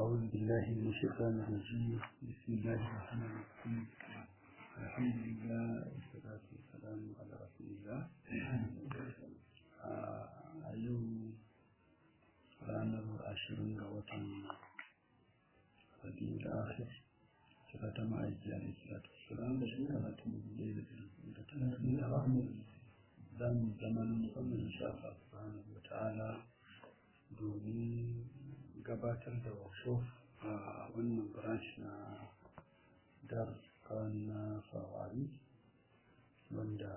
أعوذ بالله من الشيطان الرجيم بسم الله الرحمن الرحيم الحمد لله والصلاة والسلام على رسول الله a yau ranar ashirin ga watan rabiul akhir kira ta ma'aiki a salatu wasalam da shekara ta dubu da talatin da za mu zama na musamman insha Allah subhanahu wa ta'ala domin gabatar da workshop a wannan branch na darussan na fawari wanda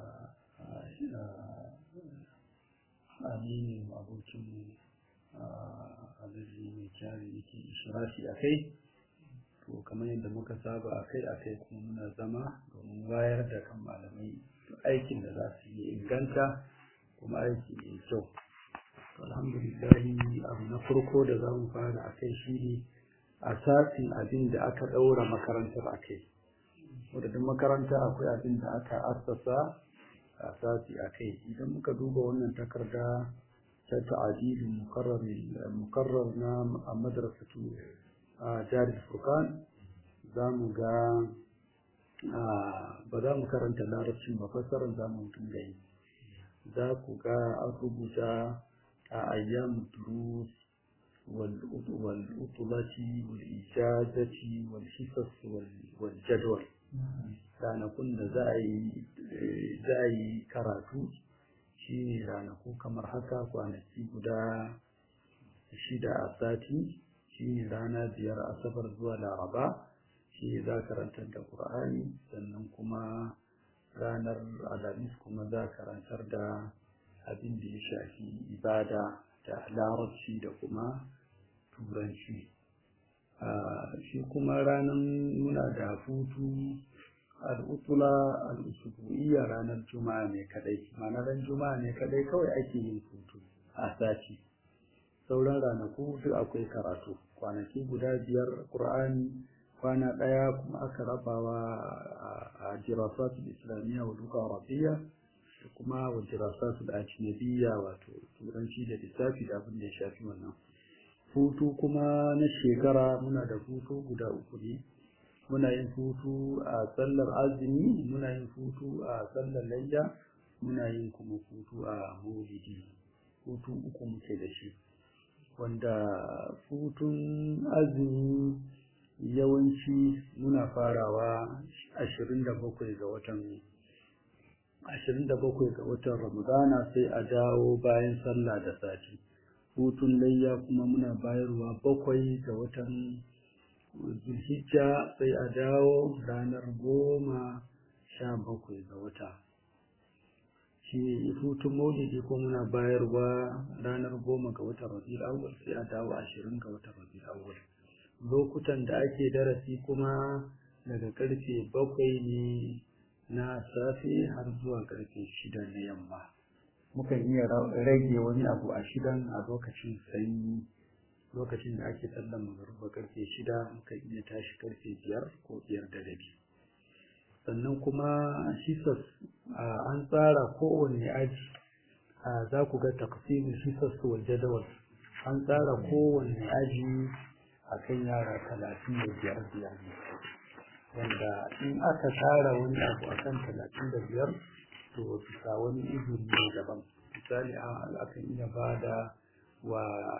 aminin abokinmu alaji mai kyari yake ishirafi a kai to kamar yadda muka saba a kai a kai kuma muna zama domin wayar da kan malamai aikin da za su yi inganta kuma aiki mai kyau alhamdulillahi abu na farko da za mu fara a kai shi ne asasin abin da aka ɗaura makarantar a kai wadda makaranta akwai abin da aka assasa asasi a kai idan muka duba wannan takarda ta ta'adilin mukarrar na madrasatu a jari furkan za mu ga ba za mu karanta larabcin ba fassarar za mu dinga yi za ku ga an rubuta a ayyam durus والأطلة والإجازة والحصص والجدول ranakun da za a yi karatu shi ne ranaku kamar haka kwanaki guda shida a sati shi ne rana biyar asabar zuwa laraba shi ne za karantar da ƙur'ani sannan kuma ranar alhamis kuma za karantar da abin da ya shafi ibada da larabci da kuma turanci shi kuma ranar muna da hutu al'utula al'usubu'iyya ranar juma'a ne kadai ma'ana ran juma'a ne kadai kawai ake yin hutu a sati sauran ranaku duk akwai karatu kwanaki guda biyar ƙur'ani kwana ɗaya kuma aka rabawa a jirasatul islamiyya wa duka arabiya da kuma wa jirasatul ajnabiyya wato turanci da lissafi da abin da ya shafi wannan hutu kuma na shekara muna da hutu guda uku ne muna yin hutu a sallar azumi muna yin hutu a sallar layya muna yin kuma hutu a maulidi hutu uku muke da shi wanda hutun azumi yawanci muna farawa ashirin da bakwai ga watan ashirin da bakwai ga watan ramadana sai a dawo bayan sallah da sati hutun layya kuma muna bayarwa bakwai ga watan zulhijja sai a dawo ranar goma sha bakwai ga wata shi hutun maulidi ko muna bayarwa ranar goma ga watan rabiul awwal sai a dawo ashirin ga watan rabiul awwal lokutan da ake darasi kuma daga karfe bakwai ne na safe har zuwa karfe shida na yamma mukan iya rage wani abu a shidan a lokacin sanyi lokacin da ake sallan magaruba karfe shida mukan iya tashi karfe biyar ko biyar da rabi sannan kuma hisas an tsara kowane aji za ku ga taqsimin hisas wal jadawal an tsara kowane aji akan yara talatin da biyar biyar wanda in aka tsara wani abu akan talatin da biyar to bisa wani izini ne daban misali akan iya ba da wa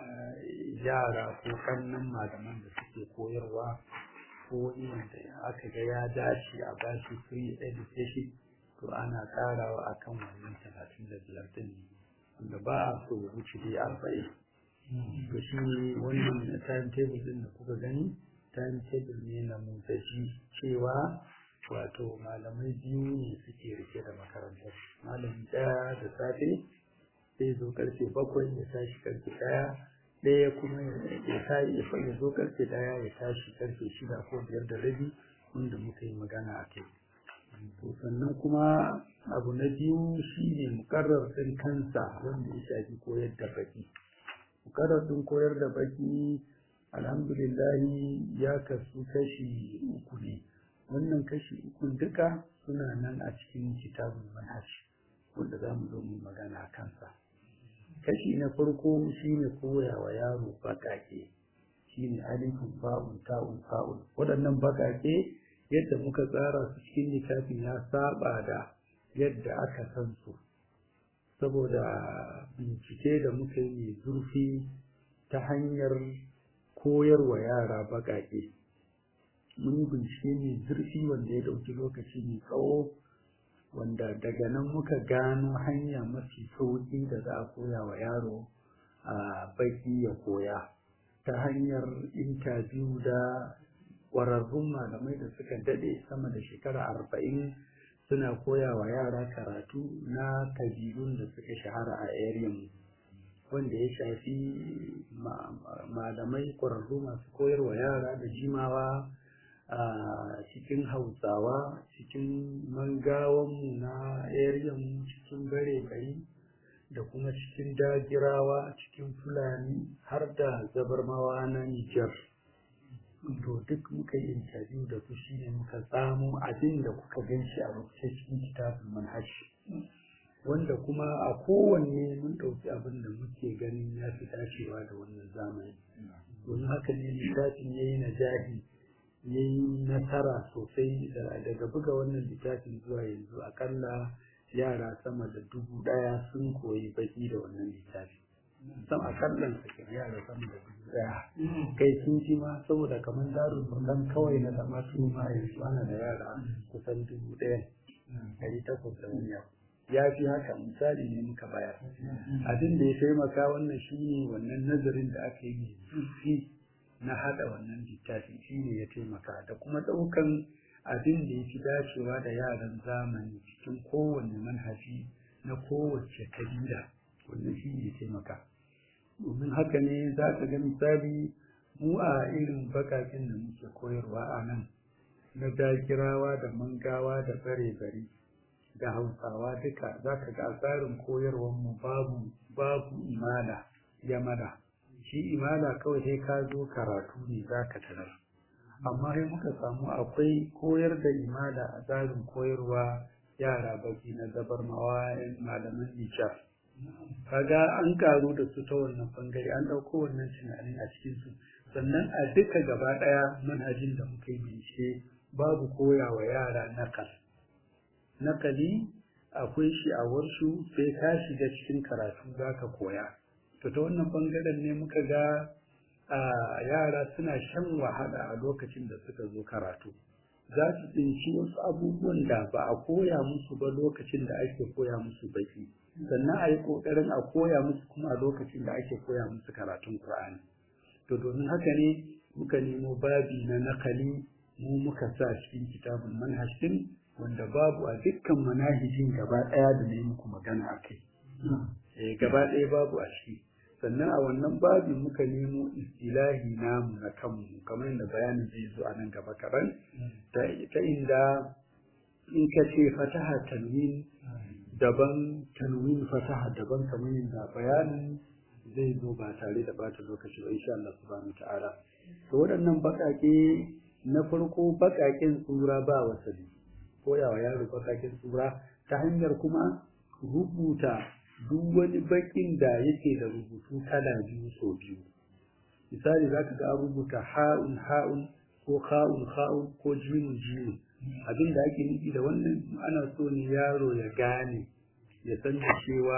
yara ko kannan malaman da suke koyarwa ko wani wanda aka ga ya dace a bashi free education to ana karawa akan wannan talatin da biyar din wanda ba a so ya wuce dai arba'in to shi ne wannan time table din da kuka gani time table ne na mutaji cewa wato malamai biyu ne suke rike da makarantar malami ɗaya da safe sai zo karfe bakwai ya tashi karfe ɗaya ɗaya kuma ya zo karfe ɗaya ya tashi karfe shida ko biyar da rabi wanda muka yi magana a kai to sannan kuma abu na biyu shine mukarrar ɗin kansa wanda ya shafi koyar da baki mukarrar ɗin koyar da baki alhamdulillahi ya kasu kashi uku ne wannan kashi uku duka suna nan a cikin kitabun manhaj wanda za mu zo mu magana a kansa kashi na farko shine koya wa yaro baƙaƙe shine alifun fa'un ta'un fa'un waɗannan bakake yadda muka tsara su cikin littafin ya saba da yadda aka san su saboda bincike da muka yi mai zurfi ta hanyar koyarwa yara bakake mun yi bincike mai zurfi wanda ya ɗauki lokaci mai tsawo wanda daga nan muka gano hanya mafi sauƙi da za a koya wa yaro a baki ya koya ta hanyar intabiyu da ƙwararrun malamai da suka daɗe sama da shekara arba'in suna koya wa yara karatu na kabilun da suka shahara a ariyan wanda ya shafi malamai ƙwararru masu koyarwa yara da jimawa a cikin hausawa cikin mangawanmu na ariyan cikin bare gari da kuma cikin dagirawa cikin fulani har da zabarmawa na nijar to duk muka yi interview da su shine muka tsamo abin da kuka gan shi a rubuce cikin kitabun manhaj wanda kuma a kowanne mun ɗauki abin da muke ganin ya fi dacewa da wannan zamani domin haka ne littafin ya yi najahi ya yi nasara sosai daga buga wannan littafin zuwa yanzu akalla yara sama da dubu ɗaya sun koyi baki da wannan littafi sam a kallon sa yara sama da dubu ɗaya kai sun ji ma saboda kamar darul burdan kawai na zama su ma yanzu ana da yara kusan dubu ɗaya ɗari takwas da wani abu ya fi haka misali ne muka bayar abin da ya taimaka wannan shine wannan nazarin da aka yi mai zurfi na haɗa wannan littafi shine ya taimaka da kuma ɗaukan abin da ya fi dacewa da yaran zamani cikin kowane manhaji na kowace kabila wannan shi ne taimaka domin haka ne za ka ga misali mu a irin bakakin da muke koyarwa a nan na dagirawa da mangawa da bare-bare da hausawa duka za ka ga tsarin koyarwarmu babu babu imala yamala shi imala kawai sai ka zo karatu ne za ka tarar amma sai muka samu akwai koyar da imala a tsarin koyarwa yara baki na zabarmawa malaman nijar kaga an karu da su ta wannan bangare an ɗauko wannan tunanin a cikin su sannan a duka gaba ɗaya manhajin da muka yi bincike babu koya wa yara nakal nakali akwai shi a warshu sai ka shiga cikin karatu za ka koya to ta wannan bangaren ne muka ga a yara suna shan wahala a lokacin da suka zo karatu za su tsinci wasu abubuwan da ba a koya musu ba lokacin da ake koya musu baki sannan a yi ƙoƙarin a koya musu kuma a lokacin da ake koya musu karatun Kur'ani. to domin haka ne muka nemo babi na nakali mu muka sa cikin kitabun manhajin wanda babu a dukkan manahijin gaba ɗaya da ne muku magana a kai gaba ɗaya babu a ciki sannan a wannan babin muka nemo istilahi namu na kanmu kamar yadda bayanin zai zo a nan gaba kaɗan ta inda in ka ce fataha tanwin daban tanwin fataha daban kamar yadda bayanin zai zo ba tare da bata lokaci ba insha Allah subhanahu ta'ala to waɗannan baƙaƙe na farko baƙaƙen tsura ba wasali koyawa yaro baƙaƙen tsura ta hanyar kuma rubuta duk wani bakin da yake da rubutu kala biyu so biyu misali za ka ga an rubuta ha'un ha'un ko ha'un ha'un ko jimin jimin abin da ake nufi da wannan ana so ne yaro ya gane ya san da cewa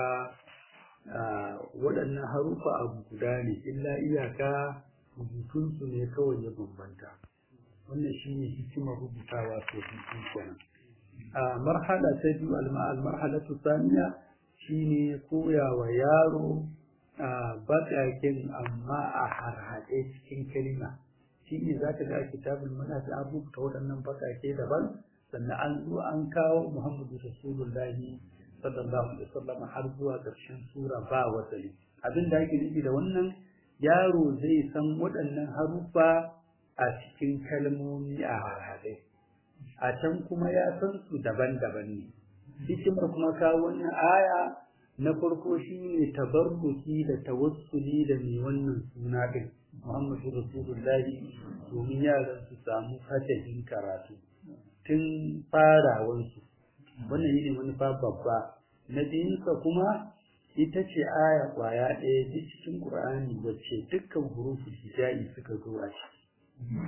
waɗannan harufa abu guda ne illa iyaka rubutunsu ne kawai ya bambanta wannan shine hikimar rubutawa so biyu kenan a marhala ta biyu al-marhalatu thaniya shine koya wa yaro a baƙaƙen amma a harhaɗe cikin kalima shi ne za ka ga kitabul manhaj an rubuta waɗannan baƙaƙe daban sannan an zo an kawo muhammadu rasulullahi sallallahu alaihi wasallam har zuwa ƙarshen sura ba wasali abin da ake nufi da wannan yaro zai san waɗannan haruffa a cikin kalmomi a harhaɗe a can kuma ya san su daban-daban ne hikimar kuma kawo wannan aya na farko shine tabarruki da tawassuli da mai wannan suna din Muhammadu Rasulullahi domin yaran su samu fatahin karatu tun farawansu wannan yi ne manufa babba na biyunsa kuma ita ce aya kwaya ɗaya duk cikin Qur'ani wacce dukkan hurufin hijai suka zo a ciki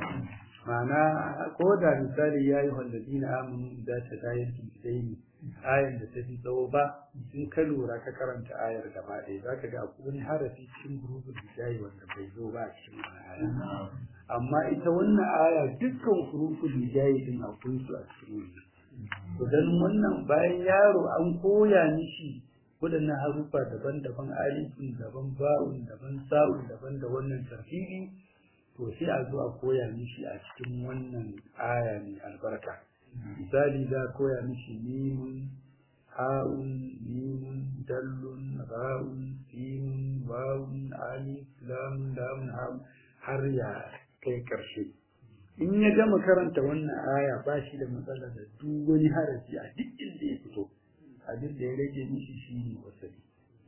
ma'ana ko da misali ya yi wallazina amanu da ta dayar bidaini ayan da ta fi tsawo ba in ka lura ka karanta ayar gaba ɗaya za ka ga akwai wani harafi cikin hurufin hijai wanda bai zo ba a cikin aya amma ita wannan aya dukkan hurufin hijai din akwai su a cikin wannan dan wannan bayan yaro an koya mishi waɗannan harufa daban-daban alifin daban ba'un daban sa'un daban da wannan tartibi to sai a zo a koya mishi a cikin wannan aya mai albarka misali za a koya mishi mimun ha'un mimun dallun ra'un simun wawun alif lamun lamun ha'un har ya kai ƙarshe in ya gama karanta wannan aya ba shi da matsala da duk wani harafi a duk inda ya fito abin da ya rage mishi shi ne wasali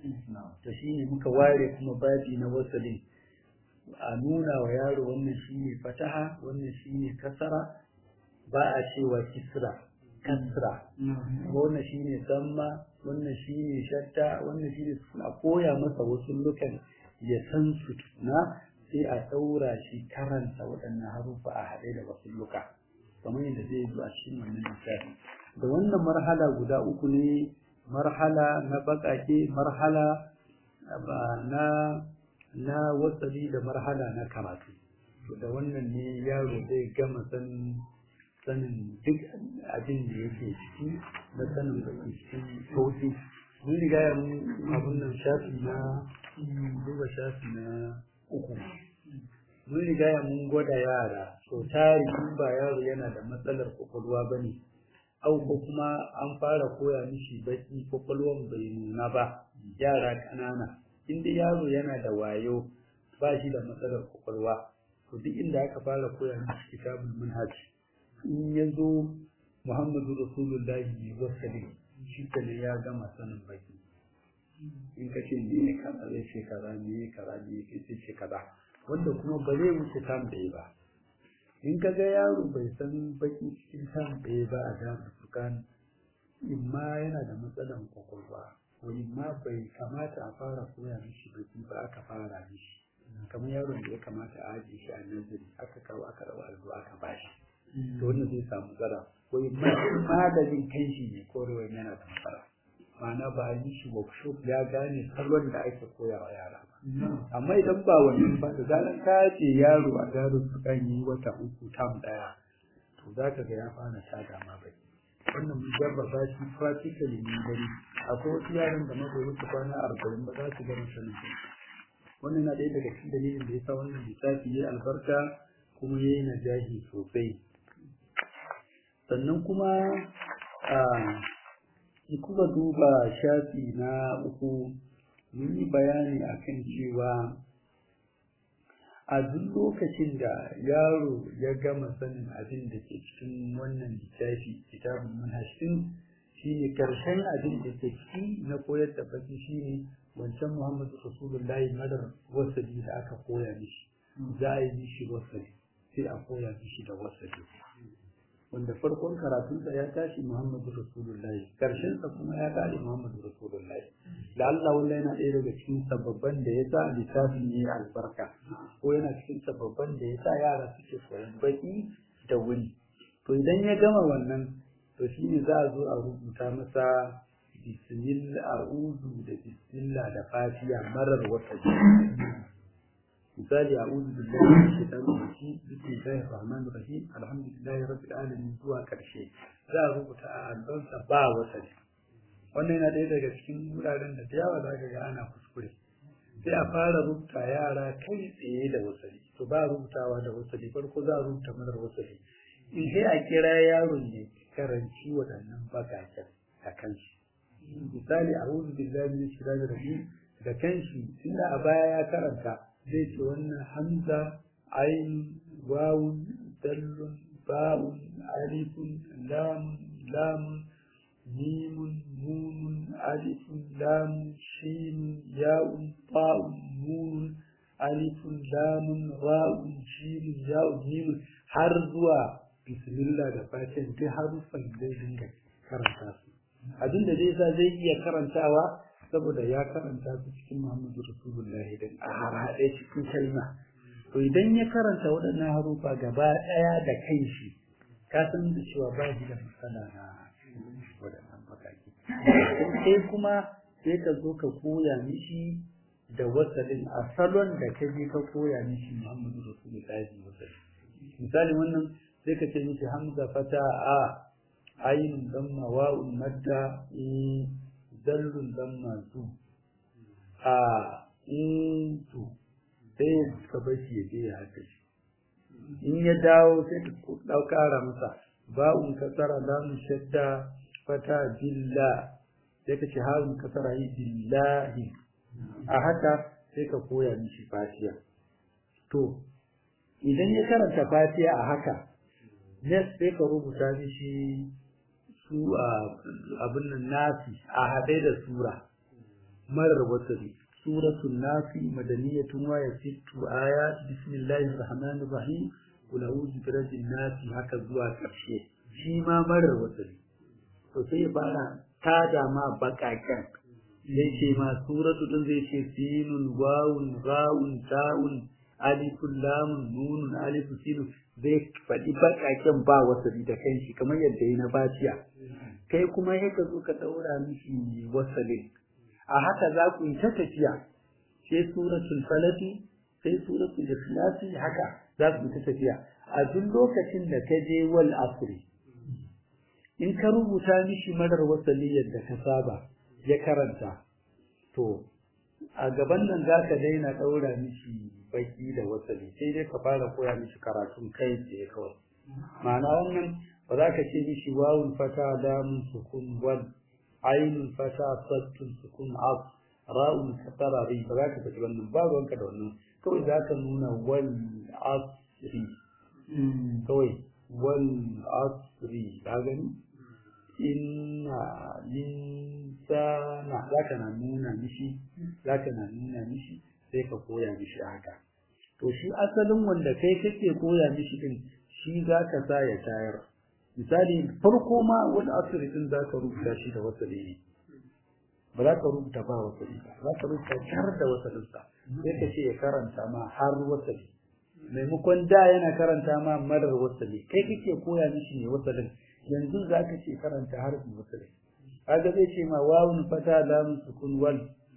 to shi ne muka ware kuma babi na wasalin a nuna wa yaro wannan shi ne fataha wannan shi ne kasara ba a cewa kisra kasra wannan shi ne samma wannan shi ne shatta wannan shi ne a koya masa wasu lukan ya san su na sai a ɗaura shi karanta waɗannan harufa a haɗe da wasu luka kamar yadda zai zo a cikin wannan lissafi da wannan marhala guda uku ne marhala na baƙaƙe marhala na na wasali da marhala na karatu to da wannan ne yaro zai gama sanin sanin duk abin da yake ciki na sanin da cikin sauki mun riga ya abun nan shafi na duba shafi na uku mun riga ya mun gwada yara so tari in ba yaro yana da matsalar kwakwalwa ba ne au ko kuma an fara koya mishi baki kwakwalwan bai nuna ba yara ƙanana inda yaro yana da wayo ba shi da matsalar kwakwalwa to duk inda aka fara koya mishi kitabul manhaj in ya zo muhammadu rasulullahi ne wasali shi ne ya gama sanin baki in ka ce me kaza zai ce kaza me kaza me zai ce kaza wanda kuma ba zai wuce tam ɗaya ba in ka ga yaro bai san baki cikin tam ɗaya ba a jami'ar fukan in ma yana da matsalan kwakwalwa ko in ma bai kamata a fara koya mishi baki ba aka fara mishi kamar yaron da ya kamata a ajiye shi a nazari aka kawo aka rawa allo aka bashi to wannan zai samu zara ko in ma maganin kanshi ne korewa yana da matsala ma'ana ba a yi shi workshop ya gane salon da ake koya wa yara ba amma idan ba wannan ba da zaran ka ce yaro a gado su kan yi wata uku tam daya to za ka ga ya fara tada ma bai wannan mun jarraba shi practically mun gani akwai wasu yaran da mabai wuce kwana arba'in ba za su gani sanin wannan na ɗaya daga cikin dalilin da ya sa wannan lissafi ya albarka kuma ya yi najahi sosai sannan kuma a kuma duba shafi na uku mun yi bayani akan cewa a duk lokacin da yaro ya gama sanin abin da ke cikin wannan littafi kitabun manhajin shine karshen abin da ke ciki na koyar da baki shine wancan Muhammadu Rasulullahi madar wasali da aka koya mishi za a yi mishi wasali sai a koya mishi da wasali wanda farkon karatunsa ya tashi Muhammadu Rasulullahi sa kuma ya tashi Muhammadu Rasulullahi da Allah wanda yana ɗaya daga cikin sababban da ya sa littafin ne albarka ko yana cikin sababban da ya sa yara suke koyon baki da wuri to idan ya gama wannan to shi ne za a zo a rubuta masa bismillah a'udhu da bismillah da fatiha marar wata misali a'udhu billahi minash shaitanir rajim bismillahir rahmanir rahim alhamdulillahi rabbil alamin zuwa karshe za a rubuta a albansa ba wata wannan yana ɗaya daga cikin wuraren da yawa za ka ga ana kuskure sai a fara rubuta yara kai tsaye da wasali to ba rubutawa da wasali farko za a rubuta marar wasali in sai a kira yaron ne karanci waɗannan bakaken a kanshi misali a wuzu billahi min shaitanir rajim da kanshi tunda a baya ya karanta zai ce wannan hamza ayin wawun dallun ba'un alifun lamun lamun mimun nunun alifun lamun shinun ya'un ta'un nunun alifun lamun ra'un shinun ya'un mimun har zuwa bismillah da fatan duk haruffan zai dinga karanta su abin da zai sa zai iya karantawa saboda ya karanta su cikin Muhammadu Rasulullahi din a harhaɗe cikin kalma to idan ya karanta waɗannan harufa gaba ɗaya da kanshi ka san da cewa ba shi da matsala na waɗannan bakaki sai kuma sai ka zo ka koya mishi da wasalin a salon da ka je ka koya mishi Muhammadu Rasulullahi wasali misali wannan sai ka ce mishi hamza fata a ayin damma wa'un madda e dallun damma zu a in tu sai ka bar shi ya je ya haka shi in ya dawo sai ka ɗaukara masa ba'un kasara lamun shadda fata billa sai ka ce harun kasara yi billahi a haka sai ka koya mishi fatiya to idan ya karanta fatiya a haka next sai ka rubuta mishi su abin nan nasi a haɗe da sura marar wasari suratul nasi madaniyatun wa yasittu ayat bismillahir rahmanir rahim qul a'udhu bi rabbin nasi haka zuwa ƙarshe shi ma marar wasari to sai ya fara tada ma baƙaƙen zai ce ma suratu din zai ce sinun wawun ra'un ta'un alifun lamun nunun alifu sinun zai faɗi baƙaƙen ba wasali da kanshi kamar yadda yi na baciya kai kuma ya ka zo ka ɗaura mishi wasalin a haka za ku yi ta tafiya sai suratul falati sai suratul ikhlasi haka za ku yi ta tafiya a duk lokacin da ka je wal asri in ka rubuta mishi marar wasali yadda ka saba ya karanta to a gaban nan za ka daina ɗaura mishi baki da wasali sai dai ka fara koya mishi karatun kai tsaye kawai ma'ana wannan ba za ka ce mishi wawun fata damun sukun wal ainun fata sattun sukun af ra'un kasara ri ba za ka faɗi wannan ba ruwanka da wannan kawai za ka nuna wal asri kawai wal asri ka gani inna linsana zaka na nuna mishi zaka na nuna mishi sai ka koya mishi haka to shi asalin wanda kai kake koya mishi din shi zaka sa ya tayar misali farko ma wani asiri din zaka rubuta shi da wasali ne ba za ka rubuta ba wasali ba za ka rubuta har da wasalin sa sai ka ce ya karanta ma har wasali maimakon da yana karanta ma marar wasali kai kake koya mishi ne wasalin yanzu za ka ce karanta harfin wasali kaga zai ce ma wawun fata lamun sukun wal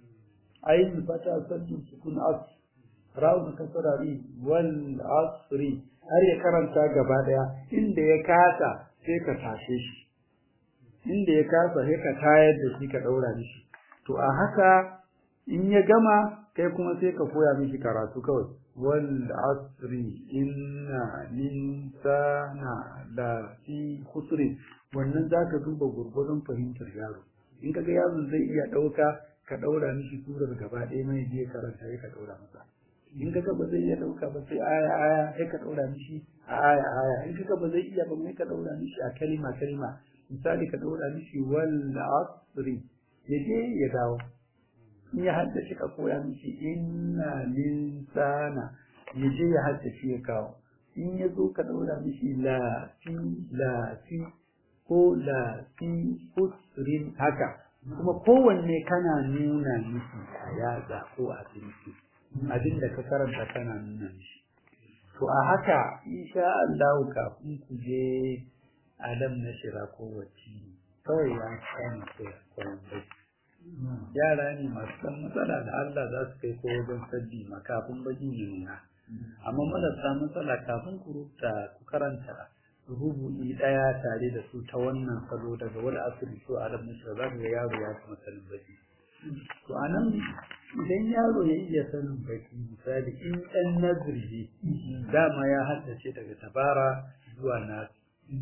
ayin fata saddun sukun as rawun kasarari wal asri har ya karanta gaba daya inda ya kasa sai ka tashe shi inda ya kasa sai ka tayar da shi ka daura mishi to a haka in ya gama kai kuma sai ka koya mishi karatu kawai wal asri inna linsana la fi khusrin wannan zaka duba gurgurun fahimtar yaro in kaga yaron zai iya dauka ka daura mishi surar gaba ɗaya mai je karanta sai ka daura masa in kaga ba zai iya dauka ba sai aya aya sai ka daura mishi a aya aya in kaga ba zai iya ba mai ka daura mishi a kalima kalima misali ka daura mishi wal asri yaje ya dawo in ya haddace ka koya mishi inna linsana ya je ya haddace ya kawo in ya zo ka daura mishi la fi la fi ko la fi usrin haka kuma kowanne kana nuna mishi a yatsa ko a tsinci abin da ka karanta kana nuna mishi to a haka insha Allah kafin ku je alam na shira ko wacce kawai ya kama koyan bai yara ne masu ɗan matsala da Allah za su kai ko wajen sabbi ma kafin bakin ya nuna amma marasa matsala kafin ku rubuta ku karanta rubu'i ɗaya tare da su ta wannan salo daga wani asiri ko a rabin shi za ga yaro ya kuma sanin baki to a nan idan yaro ya iya sanin baki misali in ɗan nazari dama ya haddace daga tabara zuwa nasi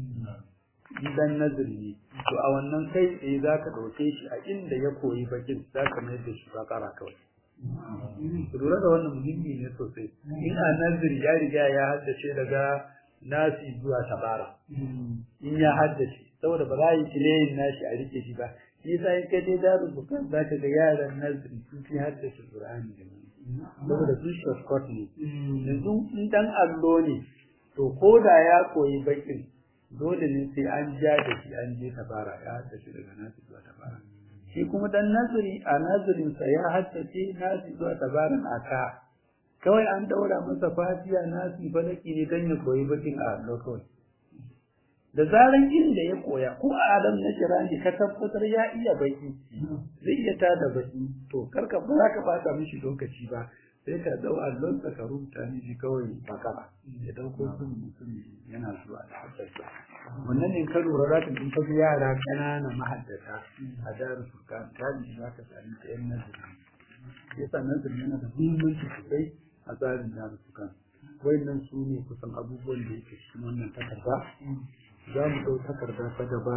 idan nazari ne to a wannan kai tsaye za ka ɗauke shi a inda ya koyi bakin za ka mayar da shi bakara kawai lura da wannan muhimmi ne sosai in a nazari ya riga ya haddace daga nasi zuwa tabara in ya haddace saboda ba za a yi kileyin nashi a rike shi ba shi yasa in ka je daru bukan za ka ga yaran nazari sun fi haddace qur'ani da saboda su shortcut ne yanzu in dan allo ne to ko da ya koyi bakin dole ne sai an ja da shi an je tabara ya da shi daga nasu zuwa tabara shi kuma dan nazari a nazarinsa ya haddace nasi zuwa tabarin aka kawai an daura masa fatiya nasi falaki ne dan ya koyi bakin a allo kawai da zaran inda ya koya ko a adam na kirani ka tabbatar ya iya baki zai iya tada baki to karka ba za ka bata mishi lokaci ba sai ka dau allon ka ka rubuta mishi kawai bakara ya dauko sun mutum yana zuwa da haddasa wannan ne ka lura za ka in ka ga yara ƙanana mahaddata a daru su ka tabi za ka sami ta yan nazari yasa nazari yana da muhimmanci sosai a tsarin daru su kan wayannan su ne kusan abubuwan da yake cikin wannan takarda za mu ɗau takarda ta gaba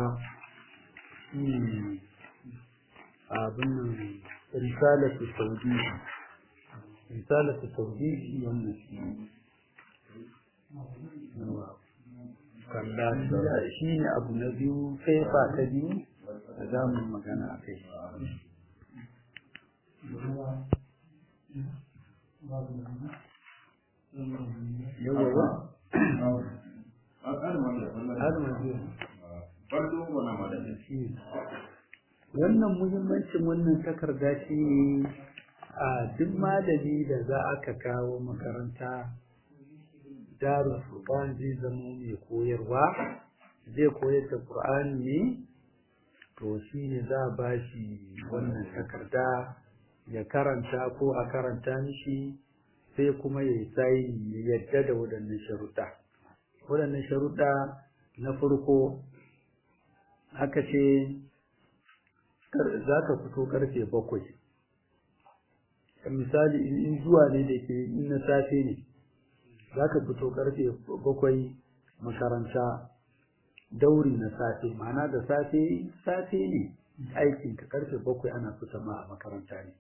abin nan risalatu saudi risalatu saudi shi wannan shi kalla shi ne abu na biyu fefa ta biyu da za mu magana a kai yawa ba wannan muhimmancin wannan takarda shi ne a duk malami da za aka kawo makaranta darul furqan zai zama mai koyarwa zai koyar da qur'ani ne to shi ne za a ba shi wannan takarda ya karanta ko a karanta mishi sai kuma ya sai yadda da waɗannan sharuɗa waɗannan sharuɗa na farko aka ce za ka fito karfe bakwai misali in zuwa ne da ke in na safe ne za ka fito karfe bakwai makaranta dauri na safe ma'ana da safe safe ne aikinka karfe bakwai ana fita ma a makaranta ne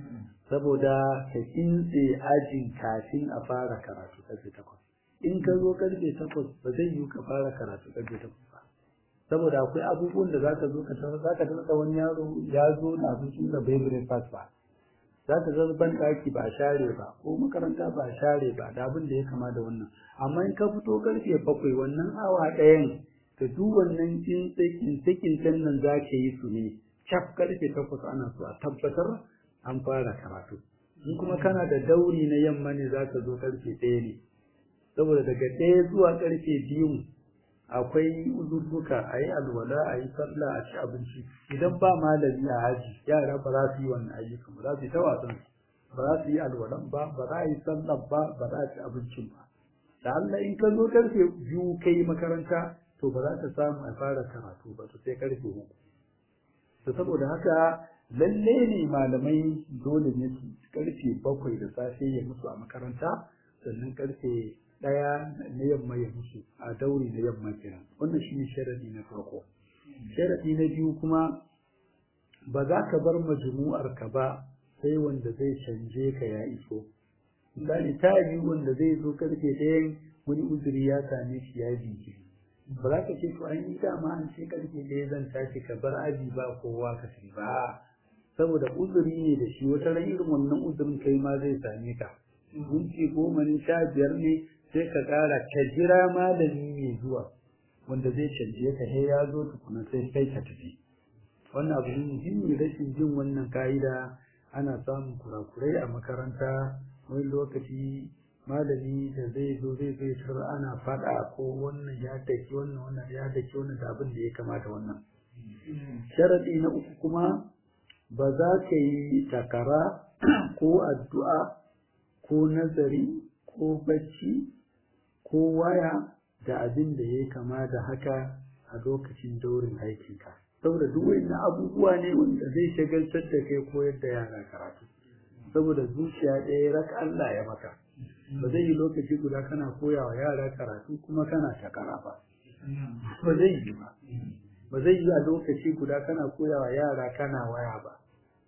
saboda ka kintse ajin kafin a fara karatu karfe takwas in ka zo karfe takwas ba zai yiwu ka fara karatu karfe takwas ba saboda akwai abubuwan da zaka zo ka tarar zaka tarar wani yaro ya zo na abincin da bai breakfast ba zaka zo ban daki ba share ba ko makaranta ba share ba da abin da ya kama da wannan amma in ka fito karfe bakwai wannan awa ɗayan ka duk wannan kintsakin tsakin nan za ka yi su ne cap karfe takwas ana so a tabbatar an fara karatu in kuma kana da dauri na yamma ne za ka zo karfe ɗaya ne saboda daga ɗaya zuwa karfe biyu akwai uzurruka a yi alwala a yi sallah a ci abinci idan ba malami a haji yara ba za su yi wannan ayyukan ba za su yi ta wasan ba za su yi alwalan ba ba za a yi sallah ba ba za a ci abincin ba da Allah in ka zo karfe biyu kai makaranta to ba za ta samu a fara karatu ba to sai karfe uku to saboda haka lalle ne malamai dole ne su karfe bakwai da safe ya musu a makaranta sannan karfe ɗaya na yamma ya musu a dauri na yamma kenan wannan shine sharadi na farko sharadi na biyu kuma ba za ka bar majmu'ar ka ba sai wanda zai canje ka ya iso misali ta yi wanda zai zo karfe ɗayan wani uzuri ya same shi ya jiki ba za ka ce to an yi dama an ce karfe ɗaya zan tashi ka bar aji ba kowa ka tafi ba saboda uzuri ne da shi wata ran irin wannan uzurin kai ma zai same ka minti goma ne sha biyar ne sai ka ƙara ka jira malami mai zuwa wanda zai canje ka sai ya zo tukuna sai kai ka tafi wannan abu ne muhimmi rashin jin wannan ka'ida ana samun kurakurai a makaranta wani lokaci malami da zai zo zai zai tar ana faɗa ko wannan ya daki wannan wannan ya daki wannan da abin da ya kamata wannan sharaɗi na uku kuma ba za ka yi takara ko addu'a ko nazari ko bacci ko waya da abin da ya kama da haka a lokacin daurin aikinka saboda duk wani abubuwa ne wanda zai shagaltar da kai koyar da yara karatu saboda zuciya ɗaya rak Allah ya maka ba zai yi lokaci guda kana koya wa yara karatu kuma kana takara ba ba zai yi ba ba zai yi a lokaci guda kana koya wa yara kana waya ba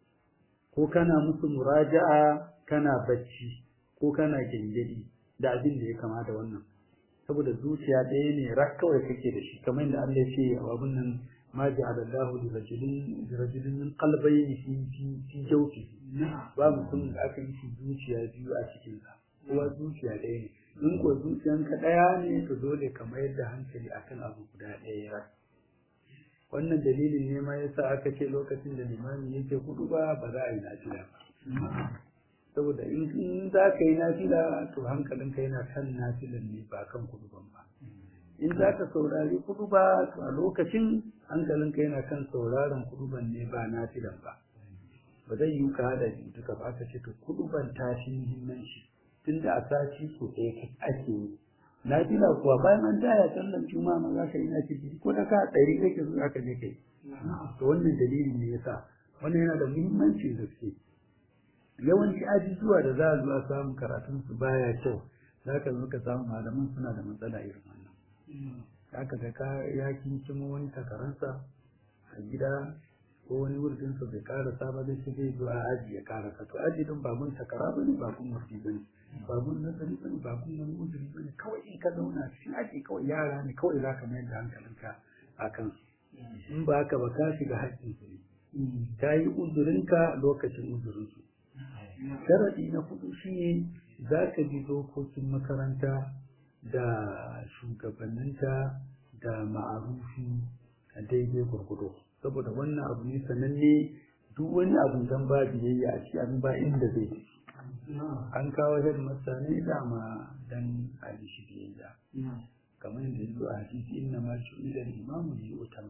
ko kana musu muraja'a kana bacci ko kana gengedi da abin da ya kama da wannan saboda zuciya ɗaya ne rak kawai kake da shi kamar yadda Allah ya ce a abin nan ma ja'ala Allahu li rajulin li rajulin min qalbayni fi fi fi jawfi ba mutum da aka yi shi zuciya biyu a cikin sa kowa zuciya ɗaya ne in ko zuciyanka ɗaya ne to dole ka mayar da hankali akan abu guda ɗaya rak wannan dalilin ne ma yasa aka ce lokacin da limami yake hudu ba ba za a yi nafila ba saboda in za ka yi nafila to hankalinka yana kan nafilan ne ba kan kuduban ba in za ka saurari kuduba to a lokacin hankalinka yana kan sauraron kuduban ne ba nafilan ba ba zai yi ka hada duka ba ka ce to kuduban ta fi muhimmanci tunda a sati so ɗaya ake yi nafila kuwa bayan an taya sallan juma'a ma za ka yi nafila ko da ka ɗari kake zo aka je kai to wannan dalili ne yasa wannan yana da muhimmancin gaske yawanci ajujuwa da za a zuwa samun karatun su baya kyau za ka zo ka samu malaman suna da matsala irin wannan haka ga ka ya kinkimo wani takaransa a gida ko wani wurin sa bai karasa ba zai ce zai zo a aji ya karasa to aji din ba mun takara bane ba kun murfi bane ba mun nazari bane ba kun wani uzuri bane kawai in ka zauna cikin aji kawai yara ne kawai za ka mayar da hankalinka a kan in ba haka ba ka shiga haƙƙin su ne ka yi uzurinka lokacin uzurinsu sharaɗi na hudu shi ne za ka bi dokokin makaranta da shugabanninta da ma'arufi a daidai gurgudu saboda wannan abu ne sananne duk wani abu dan ba biyayya a ci abin ba inda zai tafi an kawo head masa ne dama dan a yi shi biyayya kamar yadda yanzu a hadisi inna ma shi ila imamu yi utar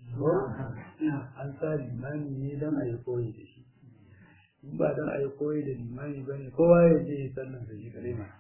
an sa limami ne dan a yi koyi da shi in ba dan a yi koyi da limami ba ne kowa ya je ya sannan da shi kare ma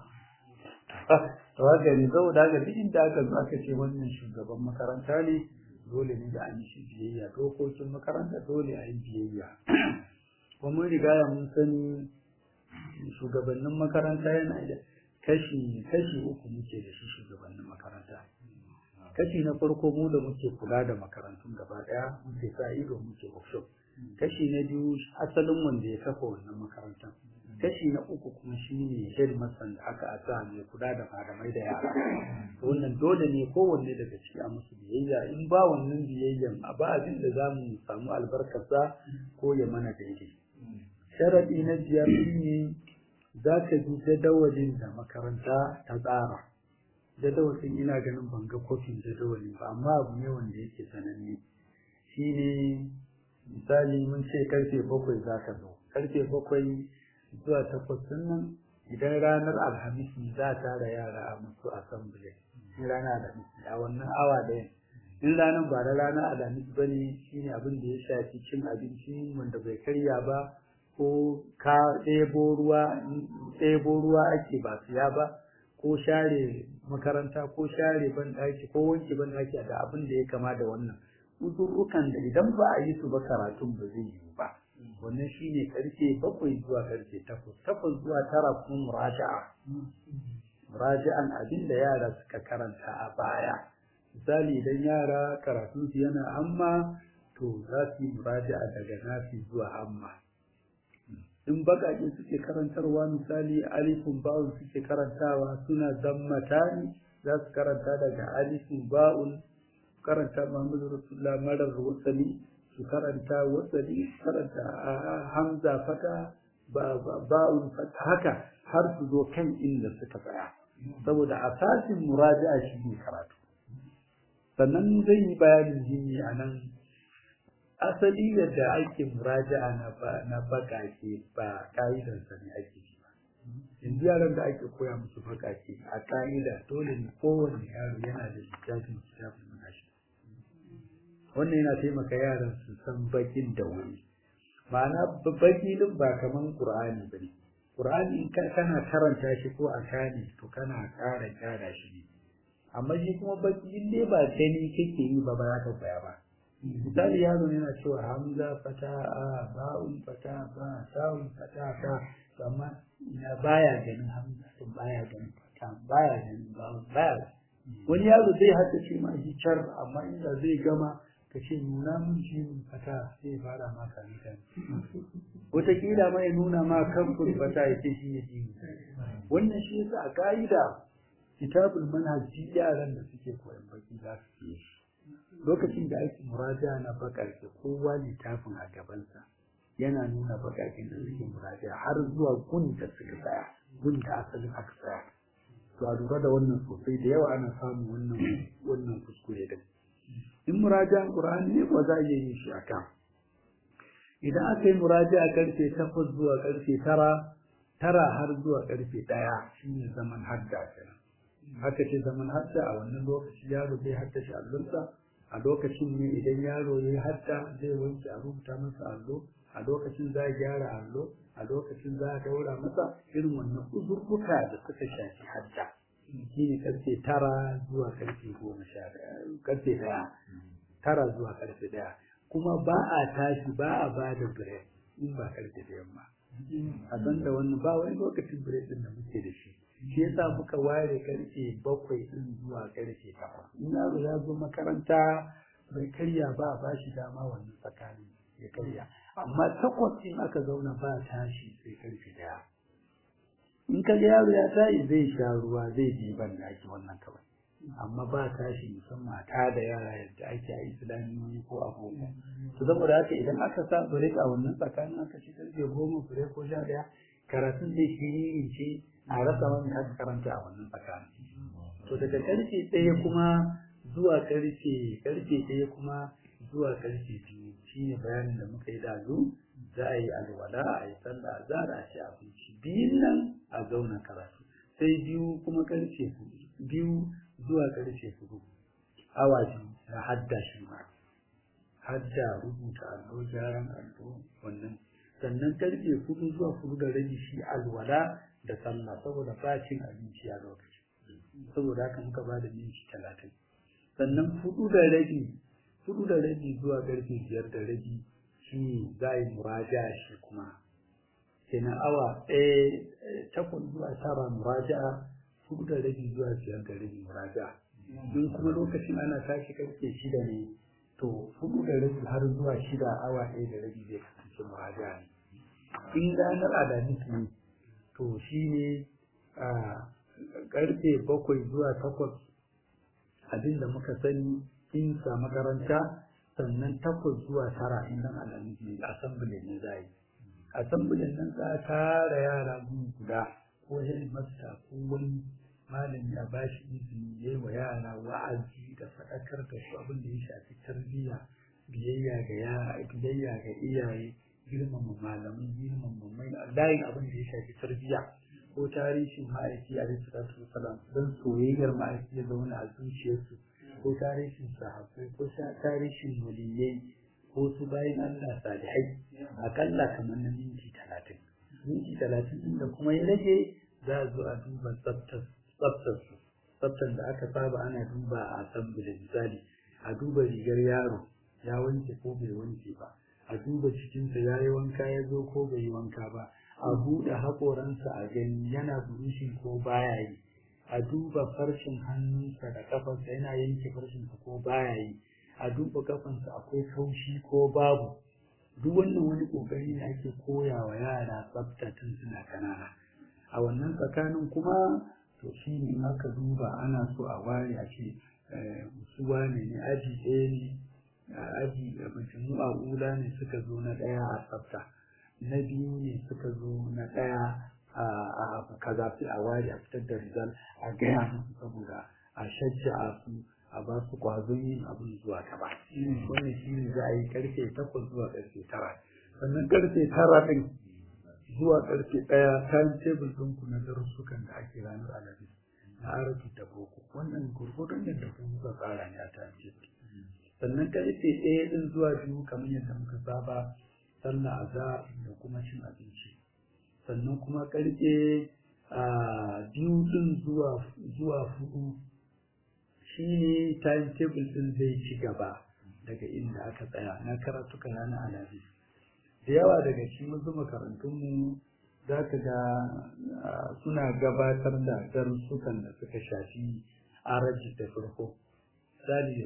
to haka ne saboda haka duk inda aka zo aka ce wannan shugaban makaranta ne dole ne da an yi shi biyayya dokokin makaranta dole a yi biyayya kuma mun riga mun sani shugabannin makaranta yana da kashi kashi uku muke da shi shugabannin makaranta kashi na farko mu da muke kula da makarantun gaba daya muke sa ido muke workshop kashi na biyu asalin wanda ya kafa wannan makarantar kashi na uku kuma shine headmaster da aka asa mai kula da malamai da yara wannan dole ne kowanne daga ciki a musu biyayya in ba wannan biyayyan a ba abin da za mu samu albarkarsa ko ya mana daidai sharaɗi na biyar shine za ka bi jadawalin da makaranta ta tsara jadawalin ina ganin ban ga kofin jadawalin ba amma abu ne wanda yake sananne shine misali mun ce karfe bakwai za ka zo karfe bakwai zuwa takwas nan idan ranar alhamis ne za a tara yara a musu assembly in ranar alhamis a wannan awa ɗaya in ranar ba da ranar alhamis ba ne shine abin da ya shafi cin abinci wanda bai karya ba ko ka ɗebo ruwa ɗebo ruwa ake ba siya ba ko share makaranta ko share banɗaki ko wanke banɗaki da abin da ya kama da wannan uzurrukan da idan ba a yi su ba karatun ba zai yiwu ba wannan shine karfe bakwai zuwa karfe takwas takwas zuwa tara kuma muraja'a muraja'an abin da yara suka karanta a baya misali idan yara karatun su yana amma to za su yi muraja'a daga nafi zuwa amma in baƙaƙe suke karantarwa misali alifun ba'un suke karantawa suna zammatani za su karanta daga alifun ba'un karanta Muhammadu Rasulullah marar wasali su karanta wasali karanta hamza fata ba'un fata haka har su zo kan inda suka tsaya saboda asasin muraja'a shi ne karatu sannan zai yi bayanin jini a nan asali yadda ake muraja'a na na bakake ba ka'idarsa ne ake shi ba yanzu yaran da ake koya musu bakake a ka'ida dole ne kowane yaro yana da littafin littafin manashi wannan yana taimaka yaran su san bakin da wuri ma'ana baki din ba kaman qur'ani bane qur'ani in kana karanta shi ko a kane to kana ƙara gyara shi ne amma shi kuma baki in dai ba gani kake yi ba ba za ka koya ba misali yaro yana cewa hamza fata a ba'un fata ba ta'un fata ta to amma ina baya ganin hamza to baya ganin fata baya ganin ba'un baya wani yaro zai haddace ma shi char amma inda zai gama ka ce nuna mun shi fata sai fara ma kan kan wataƙila ma ya nuna ma kan fata ya ce shi ne dini wannan shi yasa a ka'ida kitabul manhaji yaran da suke koyon baki za su yi lokacin da ake muraja na baƙaƙe kowa littafin a gabansa yana nuna baƙaƙen da suke muraja har zuwa gun da suka tsaya gun da asalin aka tsaya to a lura da wannan sosai da yawa ana samun wannan wannan kuskure din in murajan qur'ani ne ko za a iya yin shi aka idan aka yi muraja a karfe takwas zuwa karfe tara tara har zuwa karfe ɗaya shine zaman hadda kenan haka ce zaman hadda a wannan lokaci yaro zai haddace allonsa a lokacin ne idan yaro ya yi hadda zai wanke a rubuta masa allo a lokacin za a gyara allo a lokacin za a daura masa irin wannan uzurruka da suka shafi hadda shi ne karfe tara zuwa karfe goma sha karfe daya tara zuwa karfe daya kuma ba a tashi ba a ba da break in ba karfe da yamma a san da wannan ba wani lokacin break din da muke da shi shi yasa muka ware karfe bakwai din zuwa karfe takwas in yaro ya zo makaranta bai karya ba a ba shi dama wannan tsakanin ya karya amma takwas in aka zauna ba tashi sai karfe daya in ka yaro ya tashi zai sha ruwa zai je ban daki wannan kawai amma ba tashi musamman ta da yara yadda ake a islamiyoyi ko abubuwa to saboda haka idan aka sa break a wannan tsakanin aka ci karfe goma break ko sha daya karatun zai shiririn ce a rasa wani aka karanta a wannan tsakanin to daga karfe ɗaya kuma zuwa karfe karfe ɗaya kuma zuwa karfe biyu shine bayanin da muka yi dazu za a yi alwala a yi sallah za a ci abinci biyun nan a zauna karatu sai biyu kuma karfe biyu zuwa karfe hudu awa biyu na hadda shi ma hadda rubuta allo gyaran allo wannan sannan karfe hudu zuwa hudu da rabi shi alwala da sallah saboda ba cin abinci a lokaci saboda haka muka ba da minti talatin sannan hudu da rabi hudu da rabi zuwa karfe biyar da rabi shi za a yi muraja shi kuma kenan awa ɗaya takwas zuwa tara muraja'a hudu da rabi zuwa biyar da rabi muraja'a in kuma lokacin ana tashi karfe shida ne to hudu da rabi har zuwa shida awa ɗaya da rabi zai kasance muraja'a ne in ranar alhamis ne to shi ne karfe bakwai zuwa takwas abinda muka sani in sa makaranta sannan takwas zuwa tara in nan alhamis ne assembly ne za yi assembly nan za a tara yara guda ko headmaster ko wani malami a bashi izini yayi wa yara wa'azi da faɗakar da su abin da ya shafi tarbiyya biyayya ga yara biyayya ga iyaye girmama malamai girmama mai layin abin da ya shafi tarbiyya ko tarihin ma'aiki a salatu wasalam don soyayyar ma'aiki ya zauna a zuciyarsu ko tarihin sahabbai ko tarihin waliyai ko su bayan Allah salihai akalla kamar na minti talatin minti talatin din da kuma ya rage za a zo a duba tsaftar su tsaftar da aka saba ana duba a asambili misali a duba rigar yaro ya wanke ko bai wanke ba a duba cikinsa ya yi wanka ya zo ko bai yi wanka ba a buɗe haƙoransa a gani yana burushin ko baya yi a duba farshin hannunsa da kafarsa yana yanke farshinsa ko baya yi a duba kafansa akwai kaushi ko babu duk wannan wani kokari ne ake koya wa yara tsafta tun suna kanana a wannan tsakanin kuma to shi ne in aka duba ana so a ware a ce su wane ne aji ɗaya ne aji mutum a ula ne suka zo na ɗaya a tsafta na biyu ne suka zo na ɗaya a kaza sai a ware a fitar da rizal a gaya musu saboda a shajja su a ba su kwazon yin abin zuwa gaba wannan shi ne za a yi karfe takwas zuwa karfe tara sannan karfe tara ɗin zuwa karfe ɗaya time table ɗinku na darussukan da ake ranar alhamis na arabi da boko wannan gurgurdon yadda ku kuka tsara ne a time table sannan karfe ɗaya ɗin zuwa biyu kamar yadda muka saba sallah azhar da kuma cin abinci sannan kuma karfe biyu ɗin zuwa zuwa hudu shi ne timetable ɗin zai ci gaba daga inda aka tsaya na karatuka ranar alhamis da yawa daga cikin wasu makarantunmu za ka ga suna gabatar da darussukan da suka shafi araji da farko misali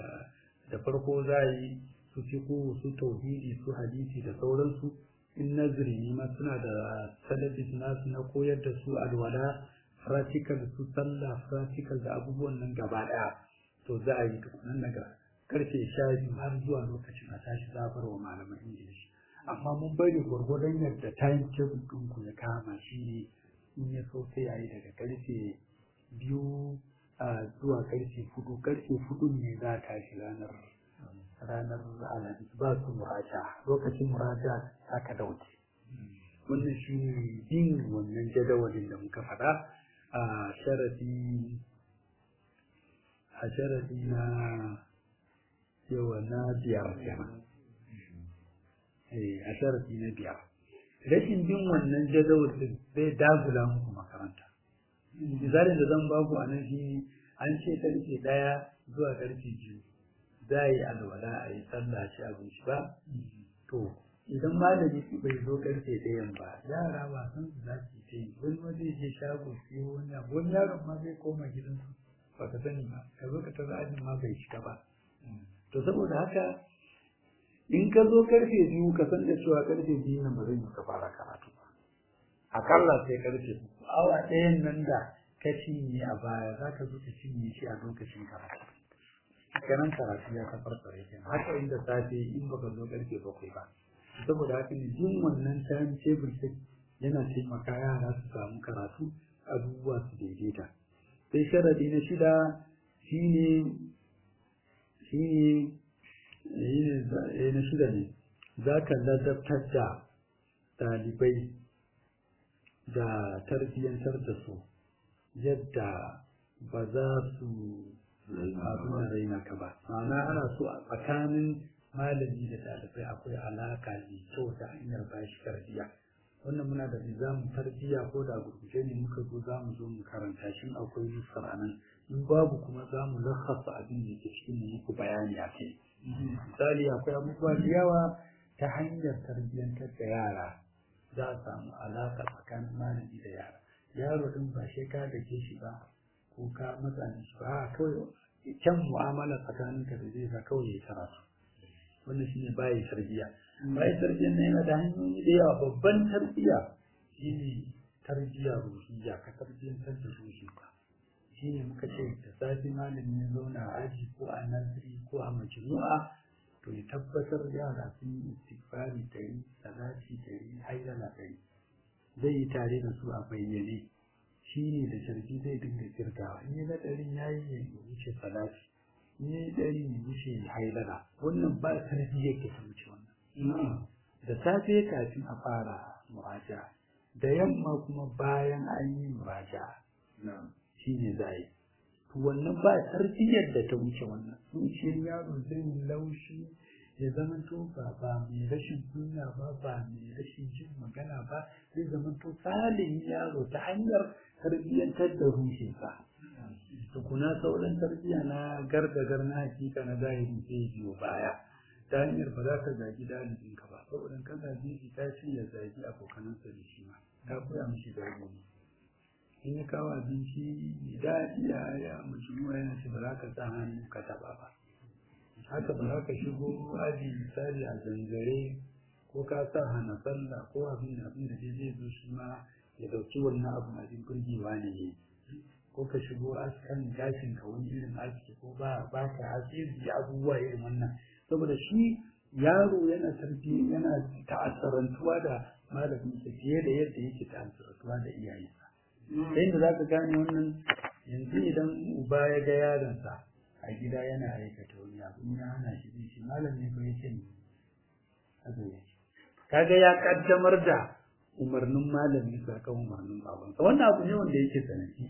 da farko za a yi su fiƙo su tauhidi su hadisi da sauransu in nazari ne ma suna da talabis nasu na koyar da su alwala practical su sallah practical da abubuwan nan gaba ɗaya to za a yi tukunan daga karfe sha biyu har zuwa lokacin a tashi zabar wa malaman ingilishi amma mun bari gwargwadon yadda time table ɗinku ya kama shi ne in ya so sai a yi daga karfe biyu zuwa karfe hudu karfe hudu ne za ta shi ranar ranar alhamis ba su muraja lokacin muraja aka dauke wannan shi ne bin wannan jadawalin da muka faɗa a sharadi a sharadi na yawa na biyar kenan a sharadi na biyar rashin bin wannan jadawalin zai dagula muku makaranta misalin da zan baku a nan shi an ce karfe ɗaya zuwa karfe biyu za a yi alwala a yi sallah ci abinci ba to idan malami bai zo karfe ɗayan ba yara ba san su za su yi wani ma zai je shago siyo wani abu wani yaron ma zai koma gidansu ba ka sani ba ka zo ka tara ajin ma bai shiga ba to saboda haka in ka zo karfe biyu ka san da cewa karfe biyu nan ba zan yi ka fara karatu ba akalla sai karfe uku awa ɗayan nan da ka cinye a baya za ka zo ka cinye shi a lokacin karatu kenan karatu ya tafarfare kenan haka inda safe in baka zo karfe bakwai ba saboda haka ne jin wannan time table din yana taimaka yara su samu karatu abubuwa su daidaita sai sharadi na shida shine shine shine na shida ne za ka ladabtar da ɗalibai da tarbiyyantar da su yadda ba za su abin raina ka ba ma'ana ana so a tsakanin malami da ɗalibai akwai alaka mai kyau ta hanyar bashi tarbiyya wannan muna da nizamin tarbiyya ko da gurguje ne muka zo za mu zo mu karanta shi akwai nusar a nan in babu kuma za mu lakasa abin da ke cikin mu muku bayani a kai misali akwai abubuwa da yawa ta hanyar tarbiyyantar da yara za a samu alaka tsakanin malami da yara yaro din ba shi ka dake shi ba ko ka matsa shi ba kawai kyan mu'amala tsakaninka da zai sa kawai ya karatu wannan shine bayi tarbiya bayi tarbiya ne yana da hanyoyi da yawa babban tarbiya shine tarbiya ruhiyya ka tarbiyantar da ruhinka shine muka ce da safi malami ya zauna a aji ko a naziri ko a majmu'a to ya tabbatar yara sun yi istighfari dari salati dari hayyala dari zai yi tare da su a bayyane shine da sharbi zai dinga kirgawa in ya ga ɗarin yayi ya wuce salati ni ɗari ne wuce haidara wannan ba tarbiyyar ke ta wuce wannan da safe kafin a fara muraja da yamma kuma bayan an yi muraja shi ne za a yi wannan ba tarbiyyar da ta wuce wannan zuciyar yaro zai laushi ya zama to ba ba mai rashin kunya ba ba mai rashin jin magana ba zai zama to salin yaro ta hanyar tarbiyyantar da ruhinsa tukuna sauran tarbiyya na gargagar na hakika na zahiri sai biyo baya ta hanyar ba za ka zagi dalibin ka ba saboda ka zagi shi ta ce ya zagi abokanansa da shi ma ta koya mishi zagi ne in ya kawo abinci mai daɗi ya ya mace ruwa yana ce ba za ka sa hannu ka taɓa ba haka ba za ka shigo aji misali a zanzare ko ka sa hana sallah ko abin da abin da zai zo shi ma ya ɗauki wannan abin abin burgewa ne ya yi ko ka shigo askan gashin ka wani irin aski ko ba ba ka asiri abubuwa irin wannan saboda shi yaro yana tarbi yana ta'assarantuwa da malamin sa fiye da yadda yake ta'assarantuwa da iyayensa sai da zaka gane wannan yanzu idan uba ya ga yaronsa a gida yana aikata wani abu ya hana shi shi malam ne ko yake ne haka yake kaga ya kaddamar da umarnin malami sa kan umarnin babansa wannan abu ne wanda yake sanadi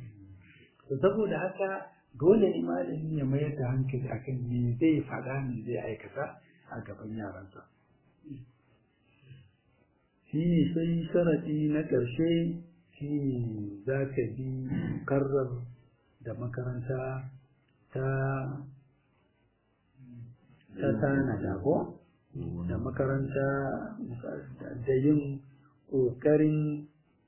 to saboda haka dole ne malami ya mayar da hankali akan me zai faɗa me zai aikata a gaban yaransa shi ne sai sharadi na ƙarshe shi ne za ka bi karrar da makaranta ta ta tanada ko da makaranta da yin ƙoƙarin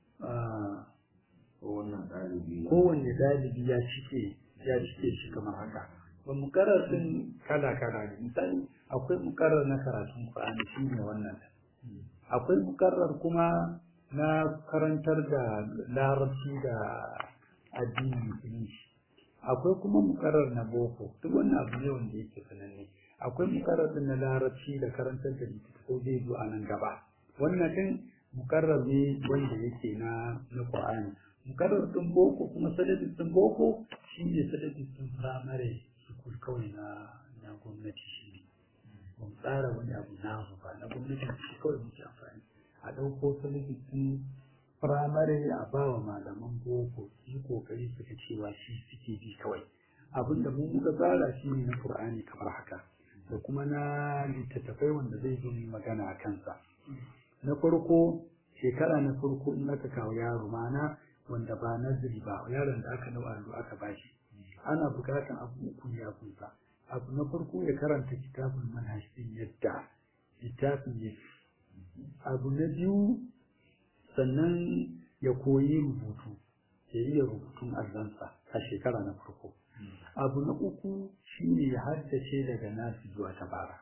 kowanne ɗalibi ya cike ya cike shi kamar haka ba mukarar sun kala kala ne misali akwai mukarar na karatun Qur'ani shi ne wannan akwai mukarar kuma na karantar da larabci da addini musulunci akwai kuma mukarar na boko duk wannan abu ne wanda yake sananne akwai mukarar din na larabci da karantar da littattafai zai zo a nan gaba wannan din mukarrar ne wanda yake na na Qur'ani mukarrar ɗin boko kuma sadadin ɗin boko shi ne sadadin ɗin firamare sukul kawai na na gwamnati shi ne ba mu tsara wani abu na ba na gwamnati shi kawai muke amfani a ɗauko sadadin ɗin firamare a ba wa malaman boko su yi kokari su ga cewa shi suke bi kawai abin da mun muka tsara shi ne na qur'ani kamar haka da kuma na littattafai wanda zai zo magana a kansa na farko shekara na farko in aka kawo yaro mana wanda ba nazari ba yaron da aka dau allo aka bashi ana bukatan abu uku ya kunsa abu na farko ya karanta kitabul manhaj din yadda littafin ya abu na biyu sannan ya koyi rubutu ya iya rubutun allonsa a shekara na farko abu na uku shine ya haddace daga nasi zuwa tabara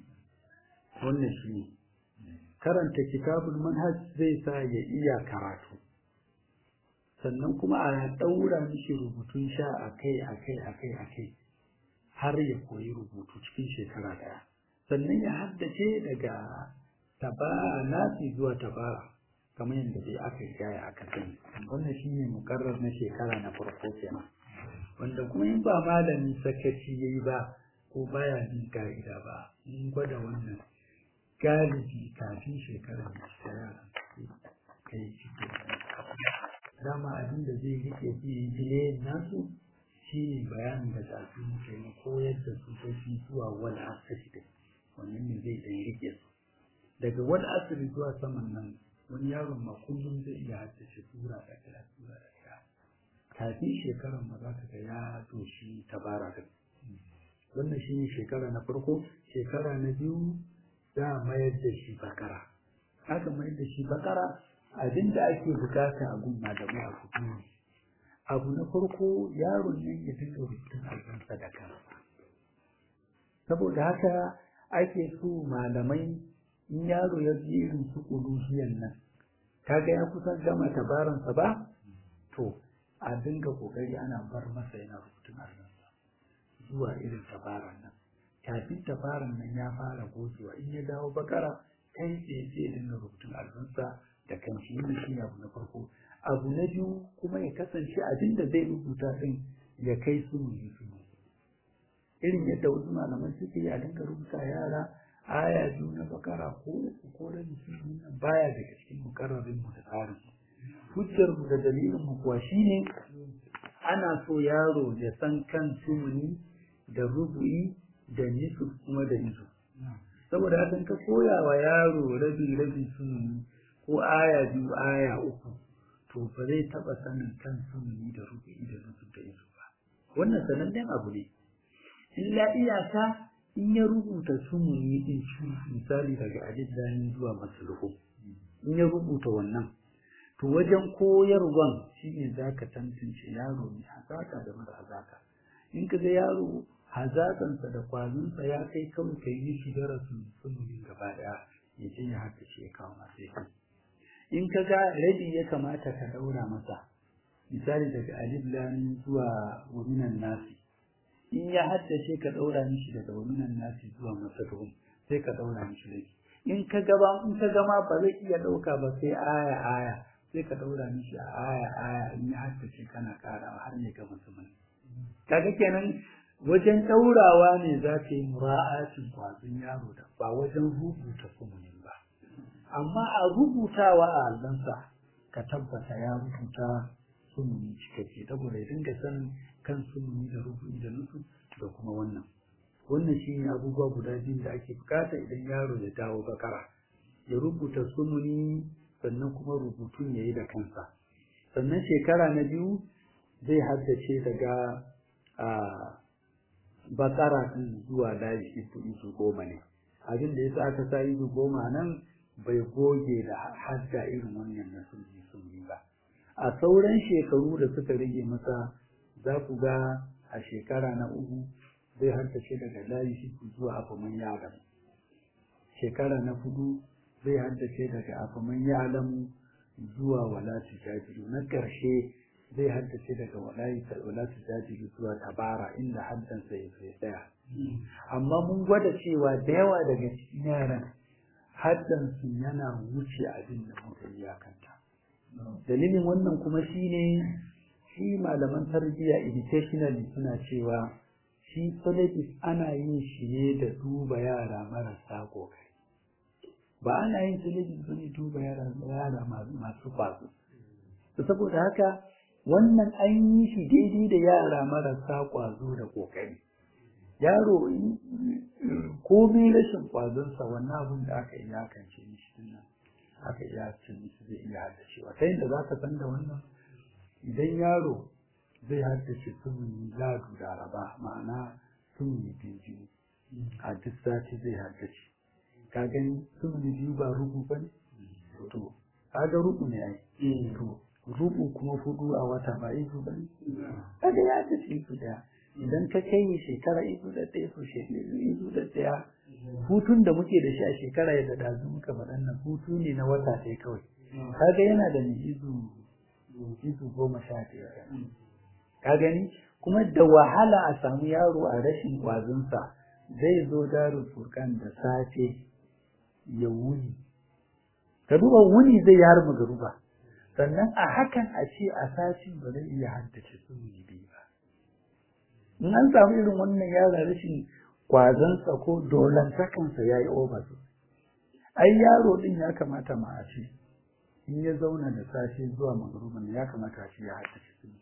wannan shi ne karanta kitabul manhaj zai sa ya iya karatu sannan kuma a ɗaura mishi rubutun sha akai akai akai akai har ya koyi rubutu cikin shekara ɗaya sannan ya haddace daga tabara nasi zuwa tabara kamar yadda dai aka yi gaya aka sani wannan shine mukarrar na shekara na farko kenan wanda kuma in ba malami sakaci yayi ba ko baya bin ka'ida ba in gwada wannan galibi kafin shekarar da ta yara kai ciki dama abin da zai rike biye nasu shi ne bayanin da zafi muke na koyar da su tafi zuwa wani asiri wannan ne zai ɗan rike su daga wani asiri zuwa saman nan wani yaron ma kullum zai iya haddace tura da kira tura da kira kafin shekarar ma za ka ga ya doshi tabara da wannan shi ne shekara na farko shekara na biyu za a mayar da shi bakara aka mayar da shi bakara abin da ake bukata a gun malamai a kudu abu na farko yaron nan ya dinga rubutun albansa da kansa saboda haka ake so malamai in yaro ya ji irin su kudusiyan nan kaga ya kusan gama tabaransa ba to a dinga kokari ana bar masa yana rubutun albansa zuwa irin tabaran nan kafin tabaran nan ya fara gogewa in ya dawo bakara kai tsaye sai dinga rubutun albansa da kanshi yin shi abu na farko abu na biyu kuma ya kasance abin da zai rubuta din ya kai su mu su irin yadda wasu malaman suke yi a dinga rubuta yara aya biyu na bakara ko uku ko da musulmi nan baya daga cikin mukarrarin mu da tsarin hujjar mu da dalilin mu kuwa shine ana so yaro ya san kan sumuni da rubu'i da nisu kuma da izu saboda haka ka koya wa yaro rabi rabi sumuni ko aya biyu aya uku to ba zai taba sanin kan sumuni da rubu'i da nisu da izu ba wannan sanannen abu ne illa iyaka in ya rubuta sumuni din shi misali daga alizzani zuwa masluhu in ya rubuta wannan to wajen koyarwan shine zaka tantance yaro ne hazaka da mara hazaka in ka ga yaro hazakansa da kwazonsa ya kai kawai ka yi shi darasin sumuni gaba daya ya je ya haka shi ya kawo masu kai in ka ga rabi ya kamata ka daura masa misali daga alif lam zuwa waminan nasi in ya haddace ka daura mishi daga waminan nasi zuwa masadun sai ka daura mishi rabi in ka gaba in ka gama ba zai iya dauka ba sai aya aya sai ka daura mishi a aya aya in ya haddace kana karawa har ne ga musulmai kaga kenan wajen daurawa ne za ka yi mura'atin kwazon yaro da ba wajen rubuta sumunin ba amma a rubutawa a allansa ka tabbata ya rubuta sumuni cikakke saboda ya dinga sanin kan sumuni da rubu'i da nusu da kuma wannan wannan shi ne abubuwa guda biyu da ake bukata idan yaro ya dawo bakara ya rubuta sumuni sannan kuma rubutun ya yi da kansa sannan shekara na biyu zai haddace daga a bakara din zuwa layi isu isu goma ne abin da yasa aka sa isu goma nan bai goge da hadda irin wannan na sunni sunni ba a sauran shekaru da suka rage masa za ku ga a shekara na uku zai haddace daga layi isu zuwa afaman yaran shekara na hudu zai haddace daga afaman yaran zuwa wala tujajiru na ƙarshe zai haddace daga wala tujajiru zuwa tabara inda haddansa ya sai tsaya amma mun gwada cewa da yawa daga cikin yaran haddansu yana wuce abin da muka iyakanta dalilin wannan kuma shine shi malaman tarbiyya educationally suna cewa shi syllabus ana yin shi ne da duba yara marasa kokari ba ana yin syllabus bane duba yara yara masu kwazo saboda haka wannan an yi shi daidai da yara marasa kwazo da kokari yaro komai rashin kwazonsa wannan abin da aka iyakance mishi dinnan aka iyakance mishi zai iya haddacewa ta yadda za ka san da wannan idan yaro zai haddace sumuni ladu da raba ma'ana sumuni biyu a duk sati zai haddace ka gani sumuni biyu ba rubu ba ne to kaga rubu ne ai to rubu kuma hudu a wata ba izu ba ne kaga ya haddace izu daya idan ka kai shekara izu da ɗaya so izu da ɗaya hutun da muke da shi a shekara yadda ɗazu muka faɗan nan hutu ne na wata ɗaya kawai kaga yana da mai izu izu goma sha biyar ka gani kuma da wahala a samu yaro a rashin kwazonsa zai zo darul furkan da safe ya wuni ka duba wuni zai yi har magaruba sannan a hakan a ce a satin ba zai iya haddace sunni biyu ba in an samu irin wannan yara rashin kwazonsa ko dolantakansa ya yi over ai yaro din ya kamata ma a ce in ya zauna da safe zuwa magaruban ya kamata shi ya haddace sunni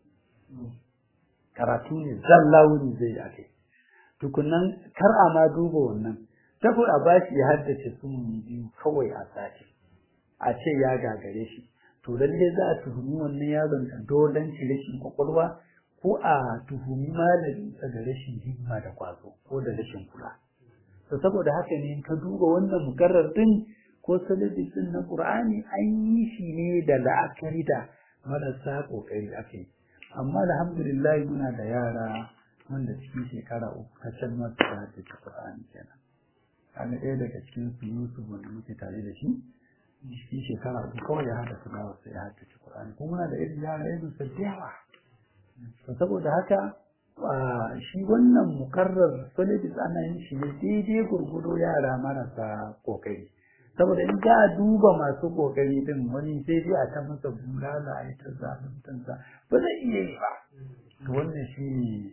karatu ne zalla wuni zai yi ake tukunan kar a ma duba wannan saboda a bashi ya haddace sunni biyu kawai a sati a ce ya gagare shi to lalle za a tuhumi wannan yaron da dolan rashin kwakwalwa ko a tuhumi malamin sa da rashin himma da kwazo ko da rashin kula to saboda haka ne ka duba wannan mukarrar din ko salabisin na qur'ani an yi shi ne da la'akari da marasa kokari ake amma alhamdulillah muna da yara wanda cikin shekara uku kacal masu da da qur'ani kenan kana ɗaya daga cikin su Yusuf wanda muke tare da shi cikin shekara uku kawai ya hada su dawo sai ya hada qur'ani kuma muna da irin yara irin su da yawa to saboda haka shi wannan mukarrar syllabus ana yin shi ne daidai gurgudo yara marasa kokari saboda in za a duba masu kokari din wani sai dai a ta masa bulala a yi ta zaluntansa ba zai iya yi ba to wannan shi ne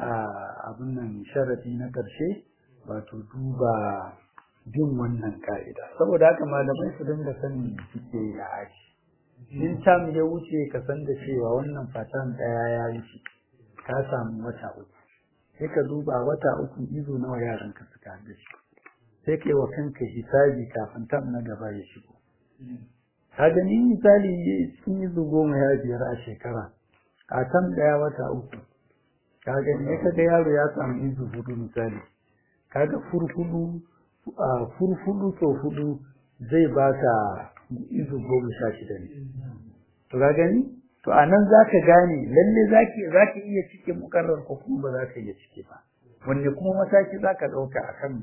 abin nan sharafi na ƙarshe wato duba bin wannan ka'ida saboda haka malamai su dinga sanin suke a aji in tam ya wuce ka san da cewa wannan fatan ɗaya ya wuce ka samu wata uku sai ka duba wata uku izo nawa yaran ka suka da shi sai kai wa kanka hisabi kafin tam na gaba ya shigo ka gani misali cikin izo goma ya biyar a shekara a tam ɗaya wata uku ka gani ya kaga yaro ya samu izo hudu misali kaga furfudu furfudu so hudu zai baka izo goma sha shida ne to ka gani to a nan za ka gane lalle za ka iya cike mukarrar ko kuma ba za ka iya cike ba wanne kuma mataki za ka ɗauka a kan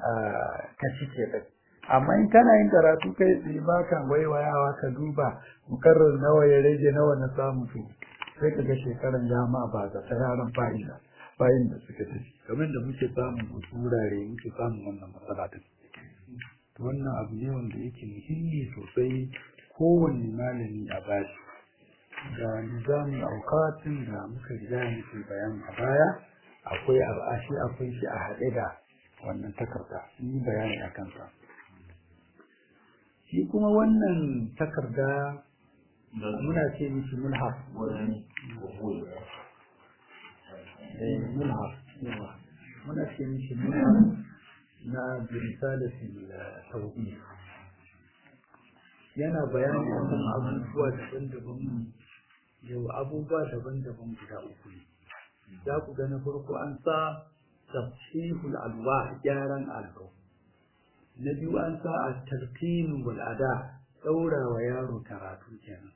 ka cike ɗin amma in kana yin karatu kai tsaye ba ka waiwayawa ka duba mukarrar nawa ya rage nawa na samu to sai ka ga shekaran dama ba ga yaran fa'ida bayan da suka tafi kamar da muke samun wasu wurare muke samun wannan matsala din wannan abu ne wanda yake muhimmi sosai kowanne malami a bashi da nizamin aukatin da muka riga muke bayani a baya akwai al'ashi akwai shi a haɗe da wannan takarda yi bayani a kansa shi kuma wannan takarda muna ce mishi mulhaf mulhaf muna ce mishi mulhaf na birisalatin tauhid yana bayani akan abubuwa daban-daban yau abubuwa daban-daban guda uku ne za ku ga na farko an sa tafsihul alwa gyaran allo na biyu an sa a tartinu wal ada daura wa yaro karatu kenan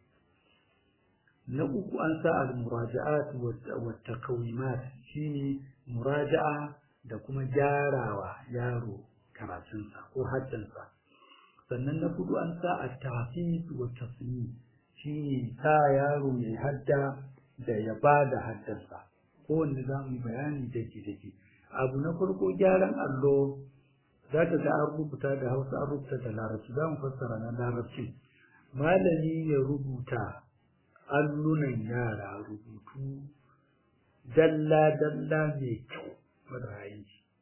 na uku an sa al muraja'at wa taqwimat shine muraja'a da kuma gyarawa yaro karatunsa ko haddansa sannan na hudu an sa a tafiz wa tasmi shi sa yaro mai hadda da ya ba da haddansa kowanne za mu yi bayani dake dake abu na farko gyaran allo za ka ga an rubuta da hausa an rubuta da larabci za mu fassara na larabci malami ya rubuta allunan yara rubutu dalla-dalla mai kyau marayi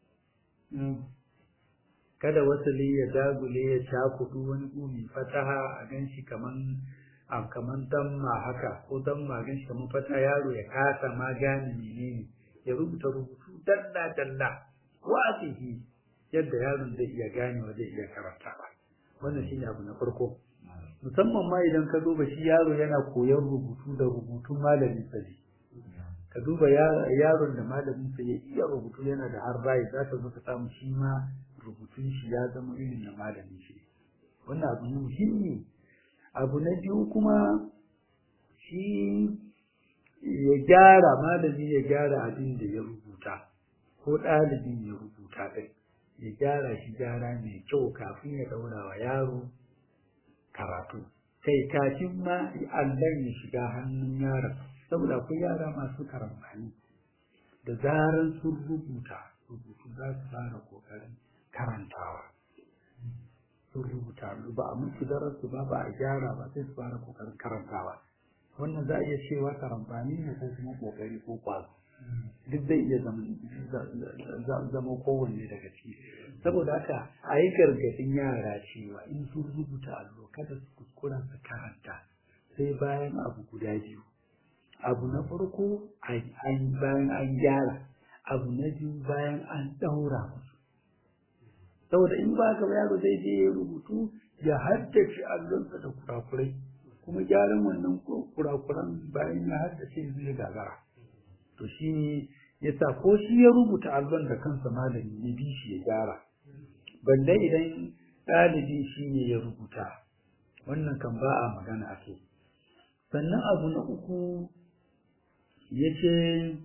kada wasali ya dagule ya cakudu wani gumi fataha a ganshi kaman a kaman damma haka ko damma ganshi kaman fata yaro ya kasa ma gane menene ya rubuta rubutu dalla-dalla wasihi yadda yaron zai iya ganewa zai iya karantawa wannan shine abu na farko musamman ma idan ka duba shi yaro yana koyon rubutu da rubutun malamin sa ne ka duba yaron da malamin sa ya iya rubutu yana da har rai za ka zo ka samu shi ma rubutun shi ya zama irin na malamin shi wannan abu ne muhimmi abu na biyu kuma shi ya gyara malami ya gyara abin da ya rubuta ko ɗalibin ya rubuta ɗin ya gyara shi gyara mai kyau kafin ya ɗaura wa yaro karatu kai kafin ma allon ya shiga hannun yaron saboda akwai yara masu karambani da zaran sun rubuta rubutu za su fara kokarin karantawa sun rubuta ba a musu darasu ba ba a gyara ba sai su fara kokarin karantawa wannan za a iya cewa karambani ne ko kuma kokari ko kwazo duk zai iya zama kowanne daga ciki saboda haka a yi gargadin yara cewa in sun rubuta allo kada su kuskura su karanta sai bayan abu guda biyu abu na farko bayan an gyara abu na biyu bayan an ɗaura musu saboda in ba ka yaro zai je ya rubutu ya haddace allonsa da kurakurai kuma gyaran wannan kurakuran bayan ya haddace zai gagara to shi yasa ko shi ya rubuta allon da kansa malami ya bi shi ya gyara balle idan ɗalibi shi ne ya rubuta wannan kan ba a magana ake sannan abu na uku ya ce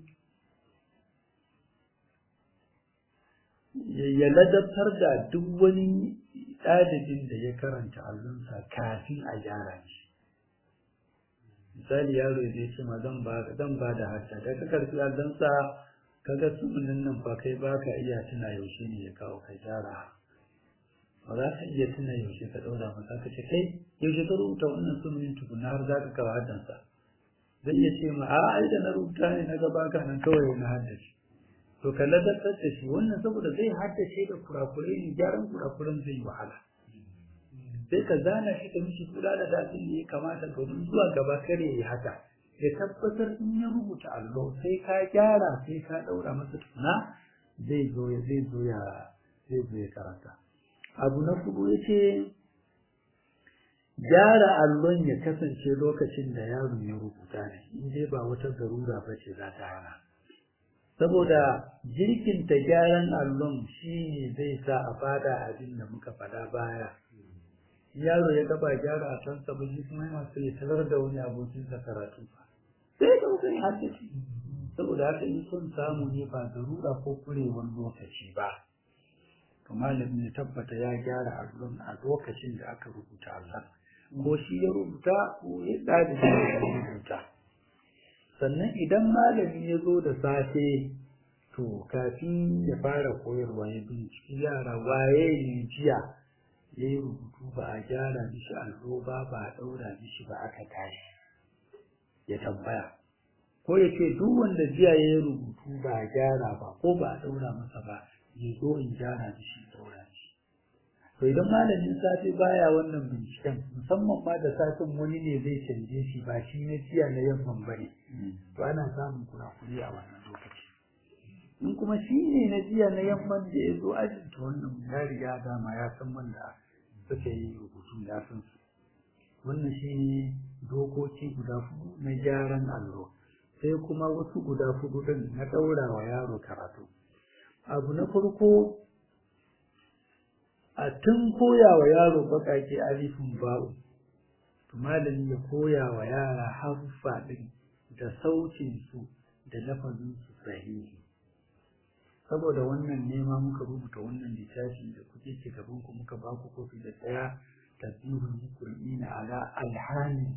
ya ladabtar da duk wani ɗalibin da ya karanta allonsa kafin a gyara shi misali yaro ya ce ma zan ba zan ba da hajja da ka karfi allonsa kaga sunan nan fa kai ba ka iya tuna yaushe ne ya kawo kai gyara ba za ka iya tuna yaushe ka ɗaura masa ka ce kai yaushe ka rubuta wannan sunan tukuna har za ka kawo haddansa zai iya ce ma a ai da na rubuta ne na gaba ka nan kawai na haddace to ka ladabtar da shi wannan saboda zai haddace da kurakurai ne gyaran kurakuran zai yi wahala sai ka zana shi ka mishi kula da dafin da ya kamata domin zuwa gaba kare ya haka ya tabbatar in ya rubuta allo sai ka gyara sai ka daura masa tuna zai zo ya zai zo ya zai zo ya karanta abu na hudu yace gyara allon ya kasance lokacin da yaron ya rubuta ne in dai ba wata zarura ba ce za ta hana saboda jirkinta gyaran allon shi ne zai sa a fada abin da muka fada baya yaro ya gaba gyara a can sa shi kuma yana so ya tarar da wani abokin sa karatu sai da kai haddace saboda haka in son samu ne ba zarura ko kurewar lokaci ba to malamin ya tabbata ya gyara allon a lokacin da aka rubuta allon ko shi ya rubuta ko ya ɗalibi ya rubuta sannan idan malami ya zo da safe to kafin ya fara koyarwa ya binciki yara waye ne jiya ya yi rubutu ba a gyara mishi allo ba ba a ɗaura mishi ba aka tashi ya tambaya ko ya ce duk wanda jiya ya yi rubutu ba a gyara ba ko ba a ɗaura masa ba ya zo in gyara mishi ɗaura mishi to idan malamin safe baya wannan binciken musamman ma da safin wani ne zai canje shi ba shi na jiya na yamman bane to ana samun kurakuri a wannan lokaci in kuma shi ne na jiya na yamman da ya zo ajin to wannan ya riga dama ya san wanda suka yi rubutu ya san su wannan shi ne dokoki guda hudu na gyaran allo sai kuma wasu guda hudu din na ɗaura wa yaro karatu abu na farko a tun koya wa yaro baƙaƙe alifin ba'u to malami ya koya wa yara haruffa ɗin da sautin su da lafazin su sahihi saboda wannan nema muka rubuta wannan littafi da kuke ke gaban ku muka ba ku kofi da tsaya tasbihul muqri'ina ala alhani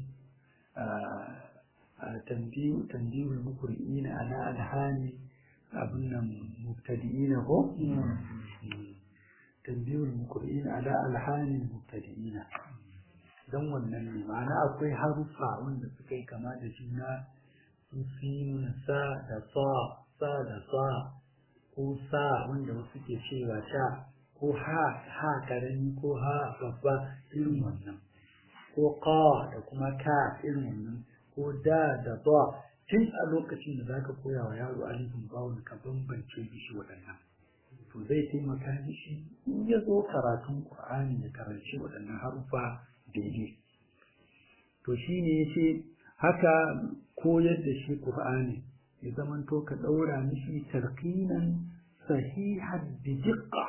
tanbihu tanbihul muqri'ina ala alhani abun nan mubtadi'ina ko تنبيه المقرئين على ألحان المبتدئين don wannan ne ma'ana akwai haruffa wanda suka yi kama da juna su sinun sa da sa sa da sa ko sa wanda wasu ke cewa sha ko ha ha karami ko ha babba irin wannan ko ka da kuma ka irin wannan ko da da ba tun a lokacin da zaka koya wa yaro alifin bawon ka bambance shi waɗannan to zai taimaka mishi in ya zo karatun qur'ani ya karanci waɗannan harufa daidai to shine yace haka koyar da shi qur'ani ya zamanto ka ɗaura mishi tarqinan sahihan bi diqqa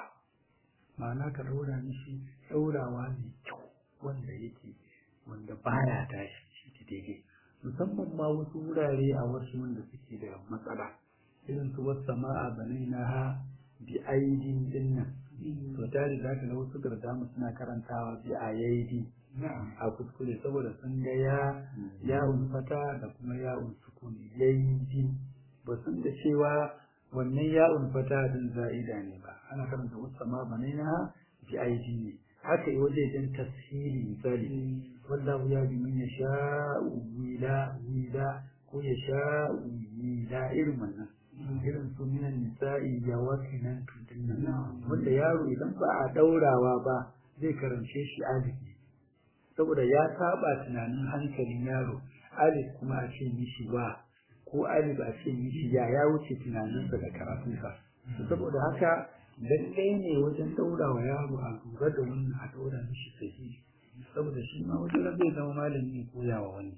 ma'ana ka ɗaura mishi ɗaurawa mai kyau wanda yake wanda baya tashi shi daidai musamman ma wasu wurare a wasu wanda suke da matsala irin su wasu sama'a banai na ha bi aidin dinnan to tare da ka ga wasu gardamu suna karantawa bi ayaidi a kuskure saboda sun ga ya ya fata da kuma ya sukuni yaidi ba sun da cewa wannan ya fata din za'ida ne ba ana karanta wasu sama'a banai na ha bi aidi ne haka yi wajejen tasiri misali wallahu ya bi min yasha'u wila wila ko yasha'u wila irin wannan irin su minan nisa'i ya wakinan tudinnan wanda yaro idan ba a daurawa ba zai karance shi alif saboda ya saba tunanin hankalin yaro alif kuma a ce mishi ba ko alif a ce mishi ya ya wuce tunaninsa da karatunsa saboda haka lallai ne wajen daura wa yaro a lura da wannan a daura mishi sahihi saboda shi ma wajen zai zama malami ya koya wa wani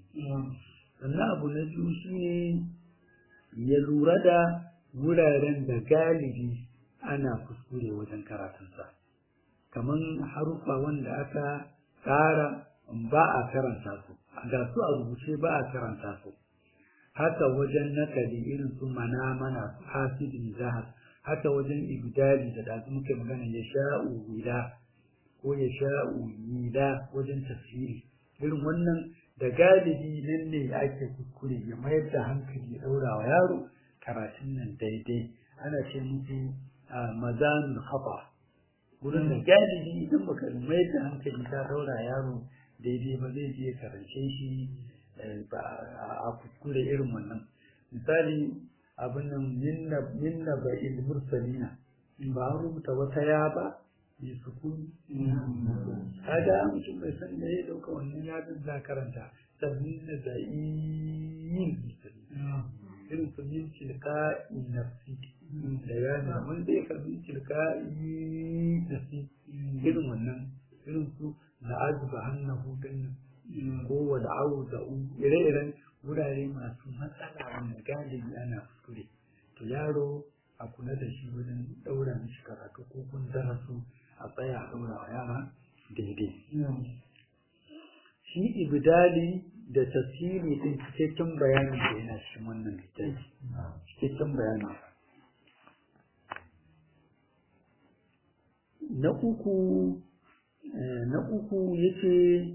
sannan abu na biyu shine ya lura da wuraren da galibi ana kuskure wajen karatunsa kamar haruffa wanda aka tsara ba a karanta su ga su a rubuce ba a karanta su haka wajen nakali irin su mana mana su hasidin zahar haka wajen ibdali da da muke magana ya sha'u wila ko ya sha'u wila wajen tafsiri irin wannan da galibi nan ne ake kuskure ya mayar da hankali ya daura wa yaro karatun nan daidai ana ce musu mazanul khata wurin da galibi idan baka mayar da hankali ka daura yaro daidai ba zai je karance shi a kuskure irin wannan misali abin nan minna ba il mursalina ba an rubuta wata ya ba bi sukuni kaga mutum bai san da ya dauka wannan ya za karanta sabbin da za'iyin irin su min tilka nafsi da yana wanda ya karbi tilka nafsi irin wannan irin su na azuba hannahu din ko wa da'awu da'u ire-iren wurare masu matsala wanda galibi ana kuskure to yaro a kula da shi wajen daura mishi karatu ko kun darasu a tsaya a daura wa yara daidai shi ibdali da tasiri din cikakken bayanin da yana cikin wannan littafi cikakken bayani na uku na uku yace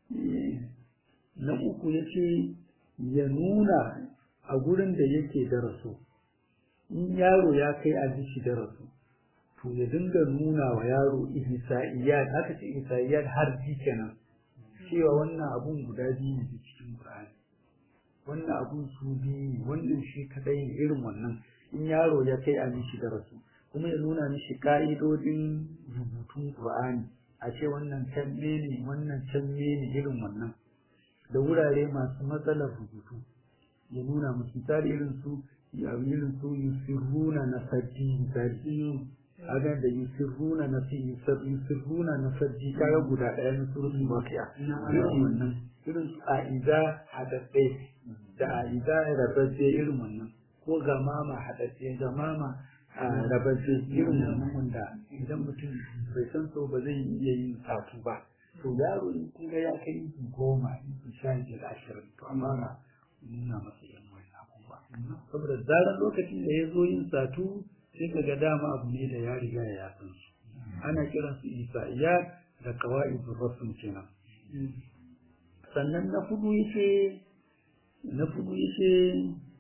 na uku yace ya nuna a gurin da yake daraso in yaro ya kai a jishi daraso to ya dinga nuna wa yaro ihsa'iyat haka ce ihsa'iyat har ji kenan cewa wannan abun guda biyu ne cikin Qur'ani wannan abun su biyu ne wannan shi kadai ne irin wannan in yaro ya kai a mishi darasu kuma ya nuna mishi ka'idodin rubutun Qur'ani a ce wannan canne ne wannan canne ne irin wannan da wurare masu matsalar rubutu ya nuna musu misali irin su irin su yusirruna na sajji misali aga da yusirruna na fi yusirruna na sajji kaga guda ɗaya na surutun waqi'a irin wannan irin su a'iza hadadde da a'iza rabadde irin wannan ko gamama hadadde gamama rabadde irin wannan wanda idan mutum bai san so ba zai iya yin satu ba to yaro in kun ga ya kai goma in sha biyar ashirin to amma na nuna masa yan wani abubuwa saboda zarar lokacin da ya zo yin satu sai ka ga dama abu ne da ya riga ya san su ana kiran su isa'iyya da qawaid rasul kenan sannan na fudu yace na fudu yace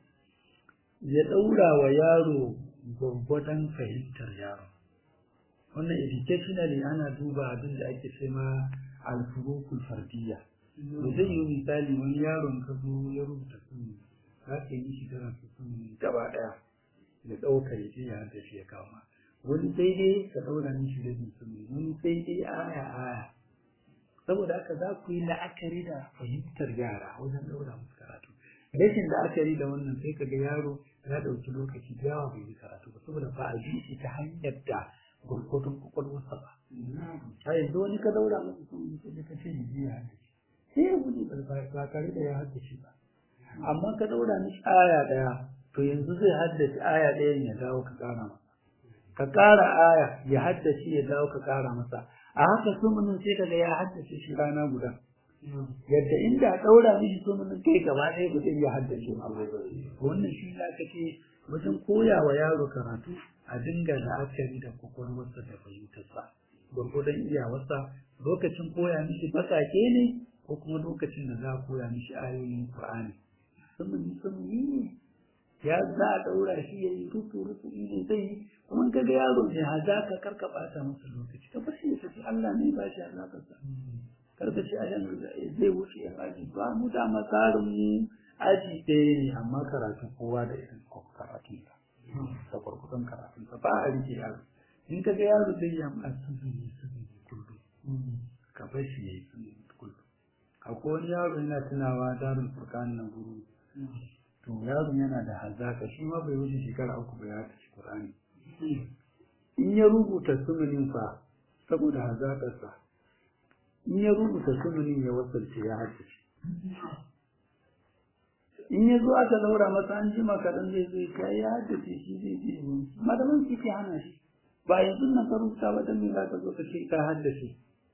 ya daura wa yaro gwaggwadon fahimtar yaro wannan educationally ana duba abin da ake ce ma alfurukul fardiyya to zai yi misali wani yaron ka zo ya rubuta sun za ka yi shi karatu sun gaba daya da ɗaukar ya je ya hada shi ya kama wani sai dai ka ɗaura mishi rabin sun wani sai dai aya aya saboda haka za ku yi la'akari da fahimtar yara wajen ɗaura musu karatu rashin la'akari da wannan sai ka ga yaro ya ɗauki lokaci da yawa bai yi karatu ba saboda ba a bi shi ta hanyar da gurgurdun kwakwalwarsa ba a yanzu wani ka daura masa sun yi sai ka ce ya je ya haddace sai ya gudu ba tare da ya haddace ba amma ka daura mishi aya ɗaya to yanzu zai haddace aya ɗayan ya dawo ka ƙara masa ka ƙara aya ya haddace ya dawo ka ƙara masa a haka sumunin sai kaga ya haddace shi rana guda yadda inda a ɗaura mishi sumunin kai gaba ɗaya ba zai iya haddace ba wannan shi za ka ce wajen koya wa yaro karatu a dinga la'akari da kwakwalwarsa da fahimtarsa gwargwadon iyawarsa lokacin koya mishi baƙaƙe ne ko kuma lokacin da za a koya mishi ayoyin Qur'ani sumuni sumuni ne ya za a ɗaura shi ya yi rufu rufu ne zai yi kuma ka ga yaro ne ha za ka karka ɓata masa lokaci ka bar shi ya tafi Allah ne ba shi alaƙarsa karka ce a yanzu zai wuce yan aji ba mu da tsarin mu aji ɗaya ne amma karatu kowa da irin karatun sa da kurkusan karatun sa ba a rike yaro in ka ga yaro zai yi amma suzuni suzuni kullum ka bar shi ya yi suzuni kullum akwai wani yaro yana tunawa darul furqan nan guru to yaron yana da hazaka shi ma bai wuce shekara uku ba ya tafi Qur'ani in ya rubuta sunanin fa saboda hazakarsa in ya rubuta sunanin ya wasalce ya haddace in ya zo aka daura masa an jima kaɗan zai zai ka ya haddace shi zai je madaman shi ke hana shi ba yanzu nan ka rubuta ba dan me za ka zo ka ce ka haddace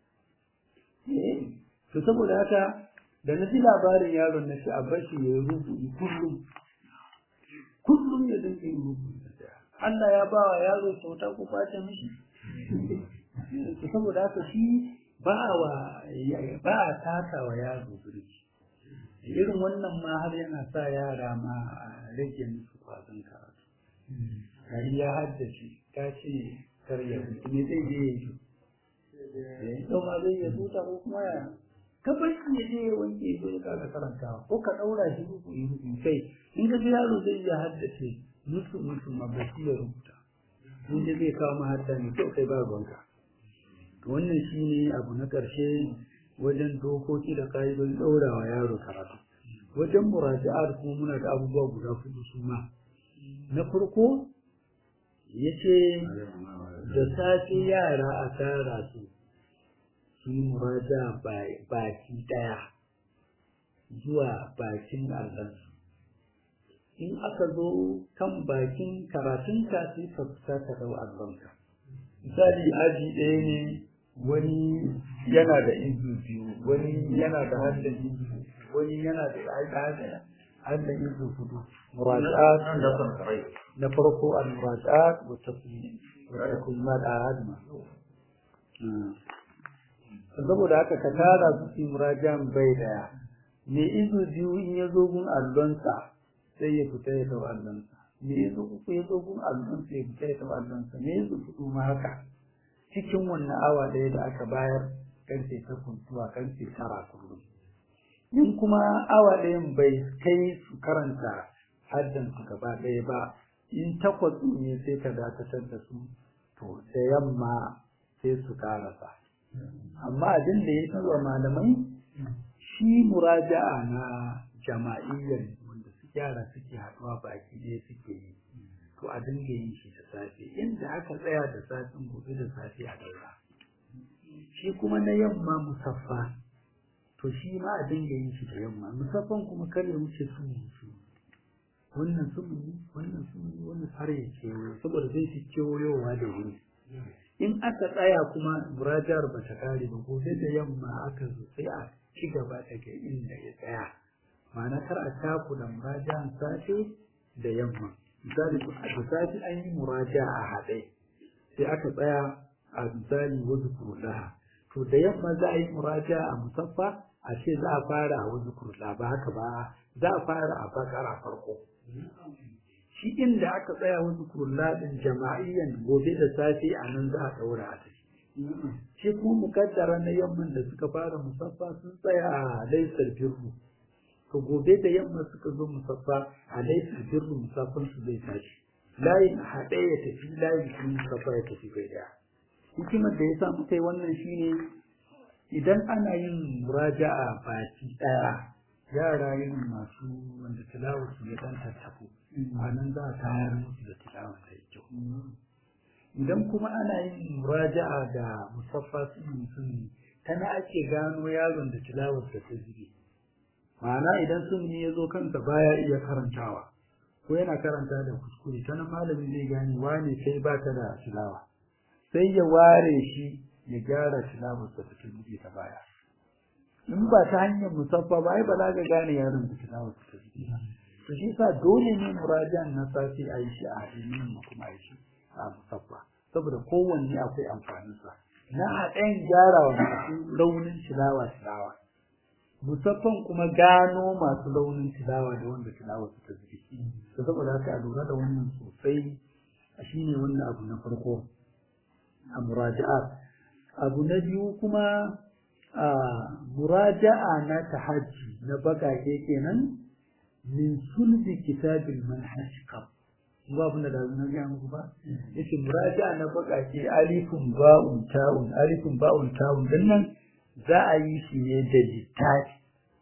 to saboda haka da na ji labarin yaron na shi a bashi ya yi rubutu kullum kullum ya dinga yin rubutu Allah ya ba wa yaro kyauta ko kwace mishi saboda haka shi ba wa ba a taka wa yaro birki irin wannan ma har yana sa yara ma a rage musu kwazon karatu gari ya haddace ta ce kar ya me zai je ya yi to ma zai ya tuta ko kuma ya ka bar shi ya je ya wanke ya zo ka karantawa ko ka daura shi ruku yi ruku kai in ka ga yaro zai ya haddace musu musu ma ba shi ya rubuta in da zai kawo mahadda ne kyau kai ba ruwanka to wannan shine abu na ƙarshe wajen dokoki da ka'idodin ɗaurawa yaro karatu wajen muraji'ar kuma muna da abubuwa guda hudu su ma na farko ya ce da safe yara a tara su su yi muraja baki ɗaya zuwa bakin allansu in aka zo kan bakin karatunka sai ka fita ka ɗau allonka misali aji ɗaya ne wani yana da izu biyu wani yana da hadda izu wani yana da hadda hadda izu hudu muraja'at na farko al muraja'at wa tasmimat ahadma saboda haka ka tara su su murajan bai daya me izu biyu in ya zo gun allonsa sai ya fita ya dau allonsa me izu uku ya zo gun allonsa ya fita ya dau allonsa me izu hudu ma haka cikin wannan awa ɗaya da aka bayar karfe takwas zuwa karfe tara kullum in kuma awa ɗayan bai kai su karanta haddan su gaba ɗaya ba in takwas ne sai ka dakatar da su to da yamma sai su karasa amma abin da ya sanarwa malamai shi muraja'a na jama'iyyar wanda su yara suke haɗuwa baki ɗaya suke yi to a dinga yin shi da safe inda aka tsaya da safin gobe da safe a daura shi kuma na yamma musaffa to shi ma a dinga yin shi da yamma musaffan kuma kar ya wuce su su wannan sumuni wannan sumuni wannan har ya kewayo saboda zai fi kewayowa da wuri in aka tsaya kuma murajar ba ta kare ba gobe da yamma aka zo sai a ci gaba daga inda ya tsaya ma'ana kar a takula murajan safe da yamma misali da safi an yi muraja a haɗe sai aka tsaya a misali wasu kurlaha to da yamma za a yi muraja a musaffa a ce za a fara a wasu kurla ba haka ba za a fara a bakara farko shi inda aka tsaya wasu kurladin jama'iyyan gobe da safe a nan za a ɗaura a tafi shi kuma mukaddara na yamman da suka fara musaffa sun tsaya a laisar birru to gobe da yamma suka zo musaffa a laisar birru musaffan su zai tashi layin a haɗe ya tafi layin kuma musaffa ya tafi bai daya hikimar da ya sa muka yi wannan shine idan ana yin muraja'a baki ɗaya yara yin masu wanda tilawar su ya dan tattako a nan za a tayar musu da tilawar ta yi kyau idan kuma ana yin muraja'a da musaffa su mutum tana ake gano yaron da tilawar ta ta zube ma'ana idan sun ya zo kansa baya iya karantawa ko yana karanta da kuskure ta nan malamin zai gane wane kai ba ta da tilawa sai ya ware shi ya gyara tilawar ta ta zube ta baya in ba ta hanyar musaffa ba ai ba za ka gane yaron da tilawar ta zube ba to shi sa dole ne murajan na safi a yi shi a hadinin mu kuma a yi shi a musaffa saboda kowanne akwai amfaninsa na haɗin gyara wa masu launin tilawa tilawa musaffan kuma gano masu launin tilawa da wanda tilawa su ta zuke to saboda haka a lura da wannan sosai a shine wannan abu na farko a muraja'a abu na biyu kuma a muraja'a na tahajji na bakake kenan min sulbi kitabil manhaj qab ba abin da na ga muku ba yace muraja na bakake alifun ba'un ta'un alifun ba'un ta'un dan nan za a yi shi ne da littafi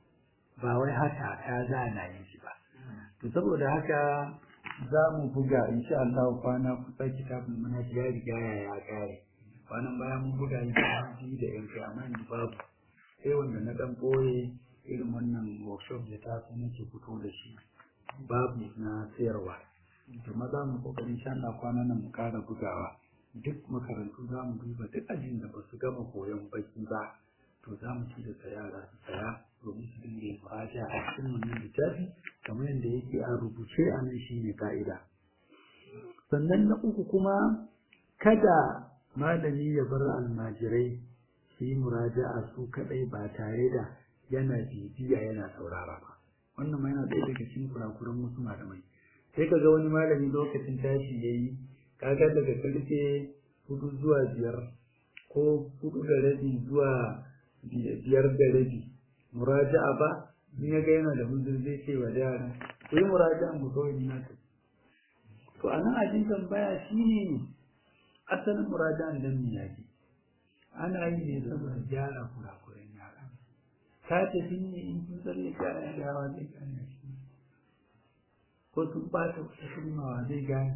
ba wai haka ta za na yi shi ba to saboda haka za mu buga insha Allah kwana kusa kitabul manhaj ya riga ya ya kare kwanan bayan mun buga shi da yanke amma ni babu sai wanda na dan boye irin wannan workshop da ta su nake fito da shi babu na sayarwa to maza mu kokarin sha Allah kwana nan mu kara bugawa duk makarantu za mu duba duk ajin da ba su gama koyon baki ba to za mu ci da yara su saya domin su dinga yin fata a cikin wannan littafi kamar yadda yake a rubuce a nan shi ne ka'ida sannan na uku kuma kada malami ya bar almajirai su yi muraja'a su kadai ba tare da yana bibiya yana saurara ba wannan ma yana ɗaya daga cikin kurakuran wasu malamai sai ka ga wani malami lokacin tashi ya yi kaga daga karfe hudu zuwa biyar ko hudu da rabi zuwa biyar da rabi muraja'a ba in ya ga yana da hujjar zai ce wa yara ku yi muraja'a mu kawai ni na to a nan ajin tambaya shine asalin muraja'an dan me yake ana yi ne saboda gyara kurakuran yara ka tafi ne in kun tsalle gyara yawa zai gane shi ko sun bata wata kalmawa zai gane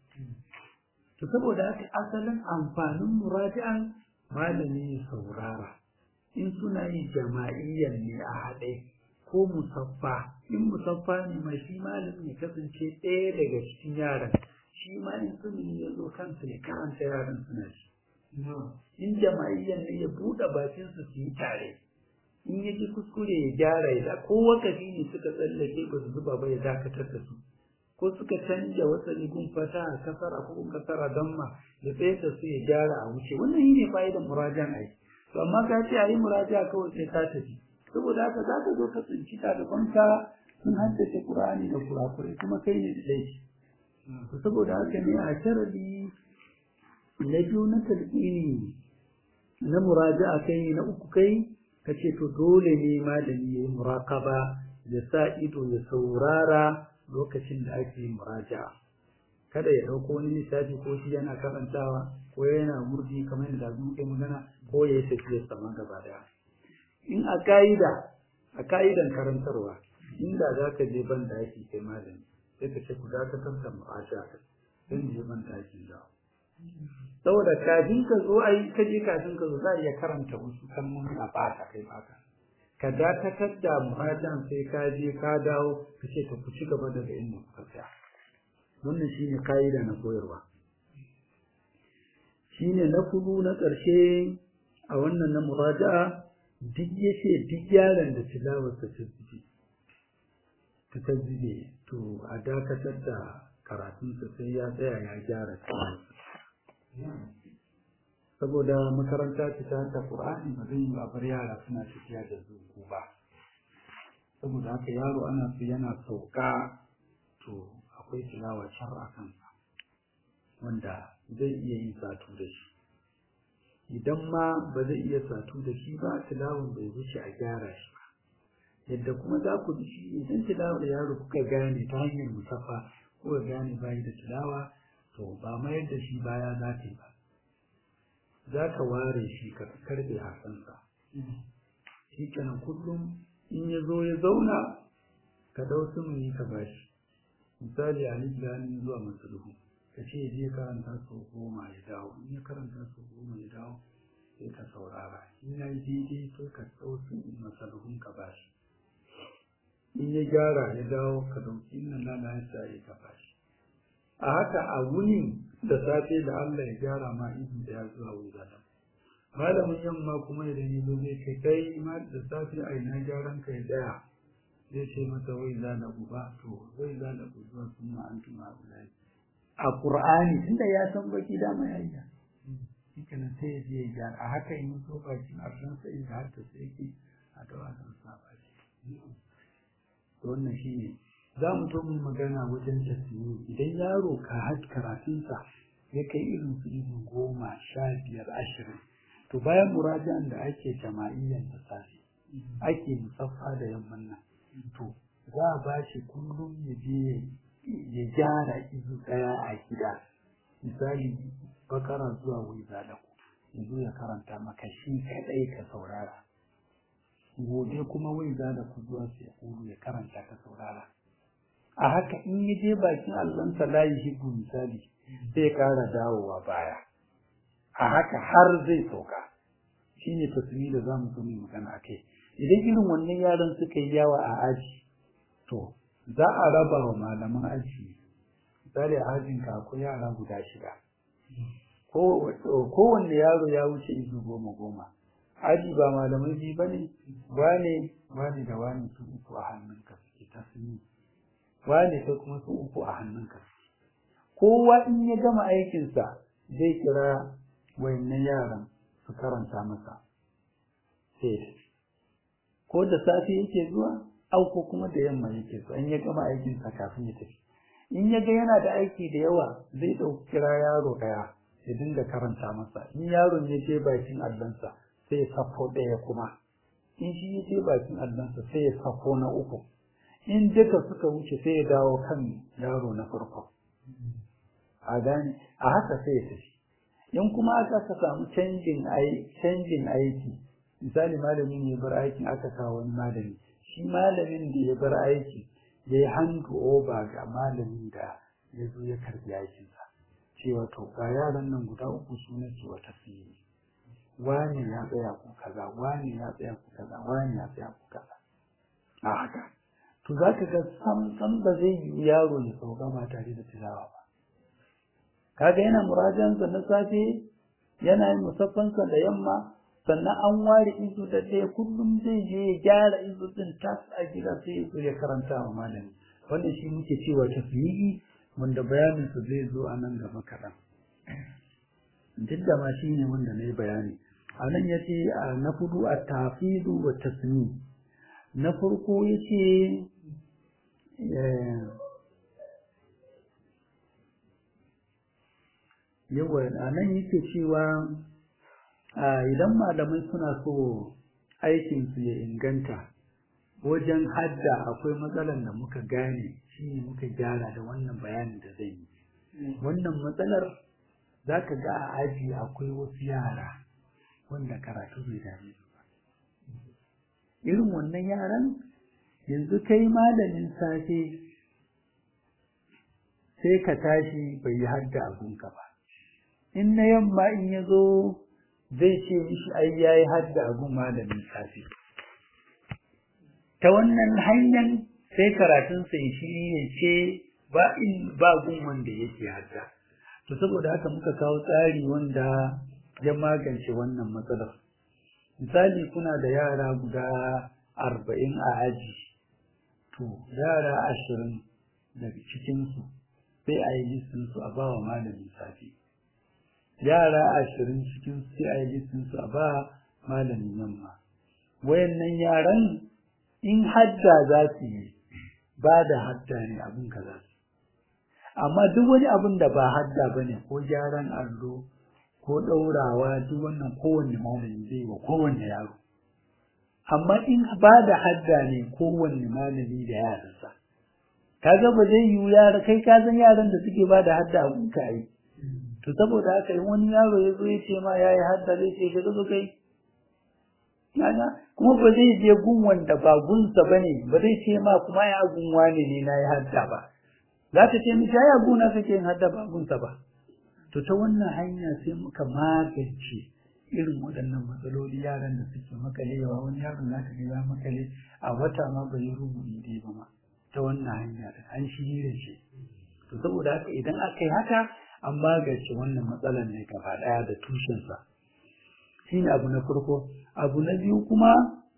to saboda haka asalin amfanin muraji'an malami ya saurara in suna yi jama'iyyan ne a haɗe ko musaffa in musaffa ne mai shi malami ya kasance ɗaya daga cikin yaran shi ma in suni ya zo kansa ya karanta yaran suna shi in jama'iyyan ne ya buɗe bakinsu su yi tare in ya ji kuskure ya gyara ya ko wakafi ne suka tsallake ba su zuba ba ya dakatar da su ko suka canja wata rigun fata a kasara ko kun kasara don ma ya tsaye da su ya gyara a wuce wannan shi ne fa'idan murajan ai to amma ka ce a yi muraja kawai sai ka tafi saboda haka za ka zo ka tsinci ɗalibanka sun haddace ƙur'ani da kurakurai kuma kai ne da laifi to saboda haka ne a sharadi na biyu na talqini na muraja'a kai na uku kai ka ce to dole ne malami ya yi muraƙaba ya sa ido ya saurara lokacin da ake yin muraja'a kada ya ɗauko wani lissafi ko shi yana karantawa ko yana murdi kamar yadda mu kai magana ko ya yi tafiyar sama gaba daya in a ka'ida a ka'idan karantarwa inda za ka je ban daki kai malami sai ka ce ku dakatar da muraja'a sai je ban daki da saboda kafin ka zo ai ka je kafin ka zo za a iya karanta wasu kalmomi a bata kai baka ka dakatar da muhajan sai ka je ka dawo ka ce ka ku ci gaba daga inda kuka tsaya wannan shine ka'ida na koyarwa shine na kudu na ƙarshe a wannan na muraja'a duk yace duk yaron da tilawar ta tabbiji ta tabbije to a dakatar da karatunsa sai ya tsaya ya gyara tilawarsa saboda makaranta ce ta ta Qur'ani ba zai yi ba bar yara suna tafiya da zuku ba saboda haka yaro ana su yana sauka to akwai tilawa shar a kansa wanda zai iya yin satu da shi idan ma ba zai iya satu da shi ba tilawan bai wuce a gyara shi ba yadda kuma za ku ji shi idan tilawar yaro kuka gane ta hanyar musaffa kuka gane bayi da tilawa to ba mayar da shi baya za ta yi ba za ka ware shi ka karbe hasansa shi kenan kullum in ya zo ya zauna ka dau sumuni ka bashi misali a lillahi zuwa masaluhu ka ce je karanta sau goma ya dawo in ya karanta sau goma ya dawo sai ka saurara in ya yi daidai sai ka dau sumuni masaluhun ka bashi in ya gyara ya dawo ka dauki inna lana ya sa ka bashi a haka a wuni da safe da Allah ya gyara ma izi da ya zuwa wuri da malamin yamma kuma idan ya zo zai kai kai ma da safe a ina gyaran ka ya tsaya zai ce masa wai za da uba to wai za da uba sun ma an tuma ulai a qur'ani tunda ya san baki da mai ayya shikenan sai ya je ya gyara a haka in so bakin arsan sai inda har ta sai ki a dawa san sa baki to wannan shine za mu to mu magana wajen tasiri idan yaro ka had karatunsa ya kai irin su irin goma sha biyar ashirin to bayan murajan da ake jama'iyyan da safe ake musaffa da yamman nan to za a ba shi kullum ya je ya gyara izu ɗaya a gida misali bakara zuwa wai zalaku ya zo ya karanta maka shi kaɗai ka saurara gobe kuma wai zalaku zuwa sai ya karanta ka saurara a haka in ya je bakin allonsa layi hibu misali zai ƙara dawowa baya a haka har zai sauka shi ne tasiri da za mu zo mai magana a kai idan irin wannan yaran suka yi yawa a aji to za a raba wa malaman aji misali a ajin ka akwai yara guda shida kowanne yaro ya wuce izu goma goma aji ba malamai biyu ba ne wane wane da wane su uku a hannunka suke tasiri wane sai kuma su uku a hannunka kowa in ya gama aikinsa zai kira wayannan yaran su karanta masa sai ko da safe yake zuwa au ko kuma da yamma yake zuwa in ya gama aikinsa kafin ya tafi in ya ga yana da aiki da yawa zai ɗauki kira yaro ɗaya ya dinga karanta masa in yaron ya je bakin allansa sai ya sako ɗaya kuma in shi ya je bakin allansa sai ya sako na uku in duka suka wuce sai ya dawo kan yaro na farko a gane a haka sai ya tafi in kuma aka ka samu canjin canjin aiki misali malamin ya bar aikin aka kawo wani malami shi malamin da ya bar aiki ya yi handu over ga malamin da ya zo ya karbi aikinsa cewa to ga yaran nan guda uku su ne ke wata fiye wani ya tsaya ku kaza wani ya tsaya ku kaza wani ya tsaya ku kaza a haka to za ka ga sam sam ba zai yi yaro ya sauka ba tare da tilawa ba kaga yana murajansa na safe yana yin musaffansa da yamma sannan an ware izu da ɗaya kullum zai je ya gyara izu din tas a gida sai ya zo ya karanta wa malami wannan shi muke cewa tasbihi wanda bayanin su zai zo a nan gaba kaɗan duk da ma shi ne wanda na yi bayani a nan ya ce na fudu a tafidu wa tasmi na farko ya ce yawa a nan yake cewa idan malamai suna so aikinsu ya inganta wajen hadda akwai matsalar da muka gane shi ne muka gyara da wannan bayanin da zai yi wannan matsalar za ka ga a aji akwai wasu yara wanda karatu bai dame su ba irin wannan yaran yanzu kai malamin safe sai ka tashi bai yi hadda abunka ba in na yamma in ya zo zai ce mishi ai ya yi hadda abun malamin safe ta wannan hanyar sai karatunsa ya shi ya ce ba in ba gun wanda yake hadda to saboda haka muka kawo tsari wanda ya magance wannan matsalar misali kuna da yara guda arba'in a aji to yara ashirin daga cikinsu sai a yi listinsu a ba wa malamin safe yara ashirin cikin sai a yi listinsu a ba malamin yamma wayannan yaran in hadda za su yi ba da hadda ne abin ka za su amma duk wani abin da ba hadda bane ko gyaran allo ko ɗaurawa duk wannan kowanne malami zai wa kowanne yaro amma in ba da hadda ne kowanne malami da yaransa kaga ba zai yiwu yara kai ka san yaran da suke ba da hadda abun ka yi to saboda haka in wani yaro ya zo ya ce ma ya yi hadda zai ce ka zo kai kaga kuma ba zai je gun wanda ba gunsa ba ne ba zai ce ma kuma ya gun wane ne na yi hadda ba za ta ce mishi ya guna kake yin hadda ba gunsa ba to ta wannan hanya sai muka magance irin waɗannan matsaloli yaran da suke makalewa wani yaron za ka ga ya makale a wata ma bai yi rubuci dai ba ma ta wannan hanya da an shirya shi to saboda haka idan aka yi haka an magance wannan matsalar ne gaba ɗaya da tushensa shi ne abu na farko abu na biyu kuma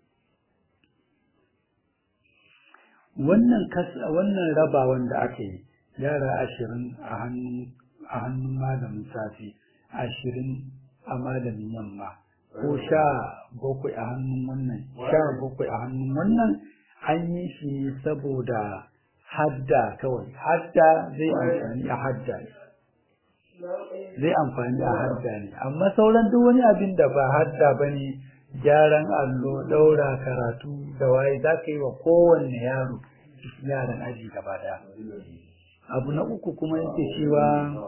wannan wannan rabawan da aka yi yara ashirin a hannun a hannun malamin safi ashirin a malamin yamma ko sha bakwai a hannun wannan sha bakwai a hannun wannan an yi shi saboda hadda kawai hadda zai amfani a hadda ne zai amfani a hadda ne amma sauran duk wani abin da ba hadda ba ne gyaran allo ɗaura karatu da waye za ka yi wa kowanne yaro yaran aji gaba daya abu na uku kuma yake cewa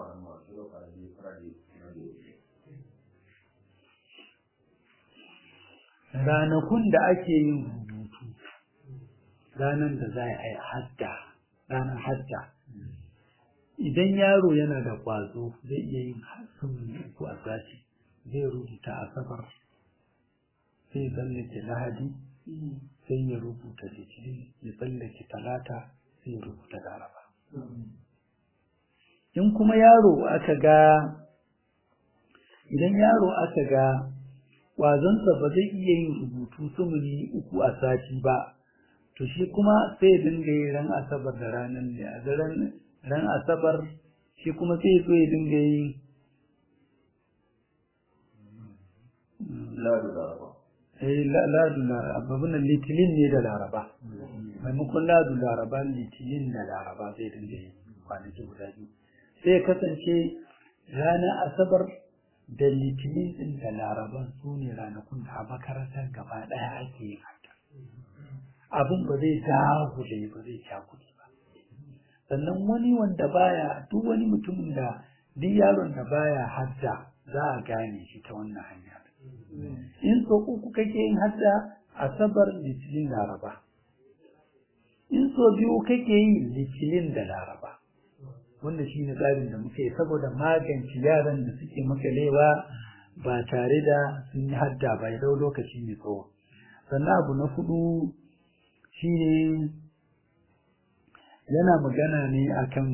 ranakun da ake yin rubutu ranar da za a yi hadda ranar hadda idan yaro yana da ƙwazo zai iya yin sun uku a sati zai rubuta asabar sai tsallake lahadi sai ya rubuta litinin ya tsallake talata sai ya rubuta laraba in kuma yaro aka ga idan yaro aka ga ƙwazonsa ba zai iya yin rubutu sumuni uku a sati ba to shi kuma sai ya dinga yi ran asabar da ranar da ran ran asabar shi kuma sai ya ya dinga yi ladu laraba eh ladu laraba wannan litinin ne da laraba maimakon ladu laraba litinin da laraba zai dinga yi kwanaki guda biyu sai ya kasance ranar asabar da litinin din da laraban su ne ranakun da a makarantar gaba ɗaya ake yin haka abin ba zai dagule ba zai cakuɗe ba sannan wani wanda baya duk wani mutumin da duk yaron da baya hadda za a gane shi ta wannan hanya in so uku kake yin hadda asabar litinin laraba in so biyu kake yi litinin da laraba wanda shi ne tsarin da muke saboda magance yaran da suke makalewa ba tare da sun yi hadda ba ya dau lokaci mai tsawo sannan abu na hudu shi ne yana magana ne akan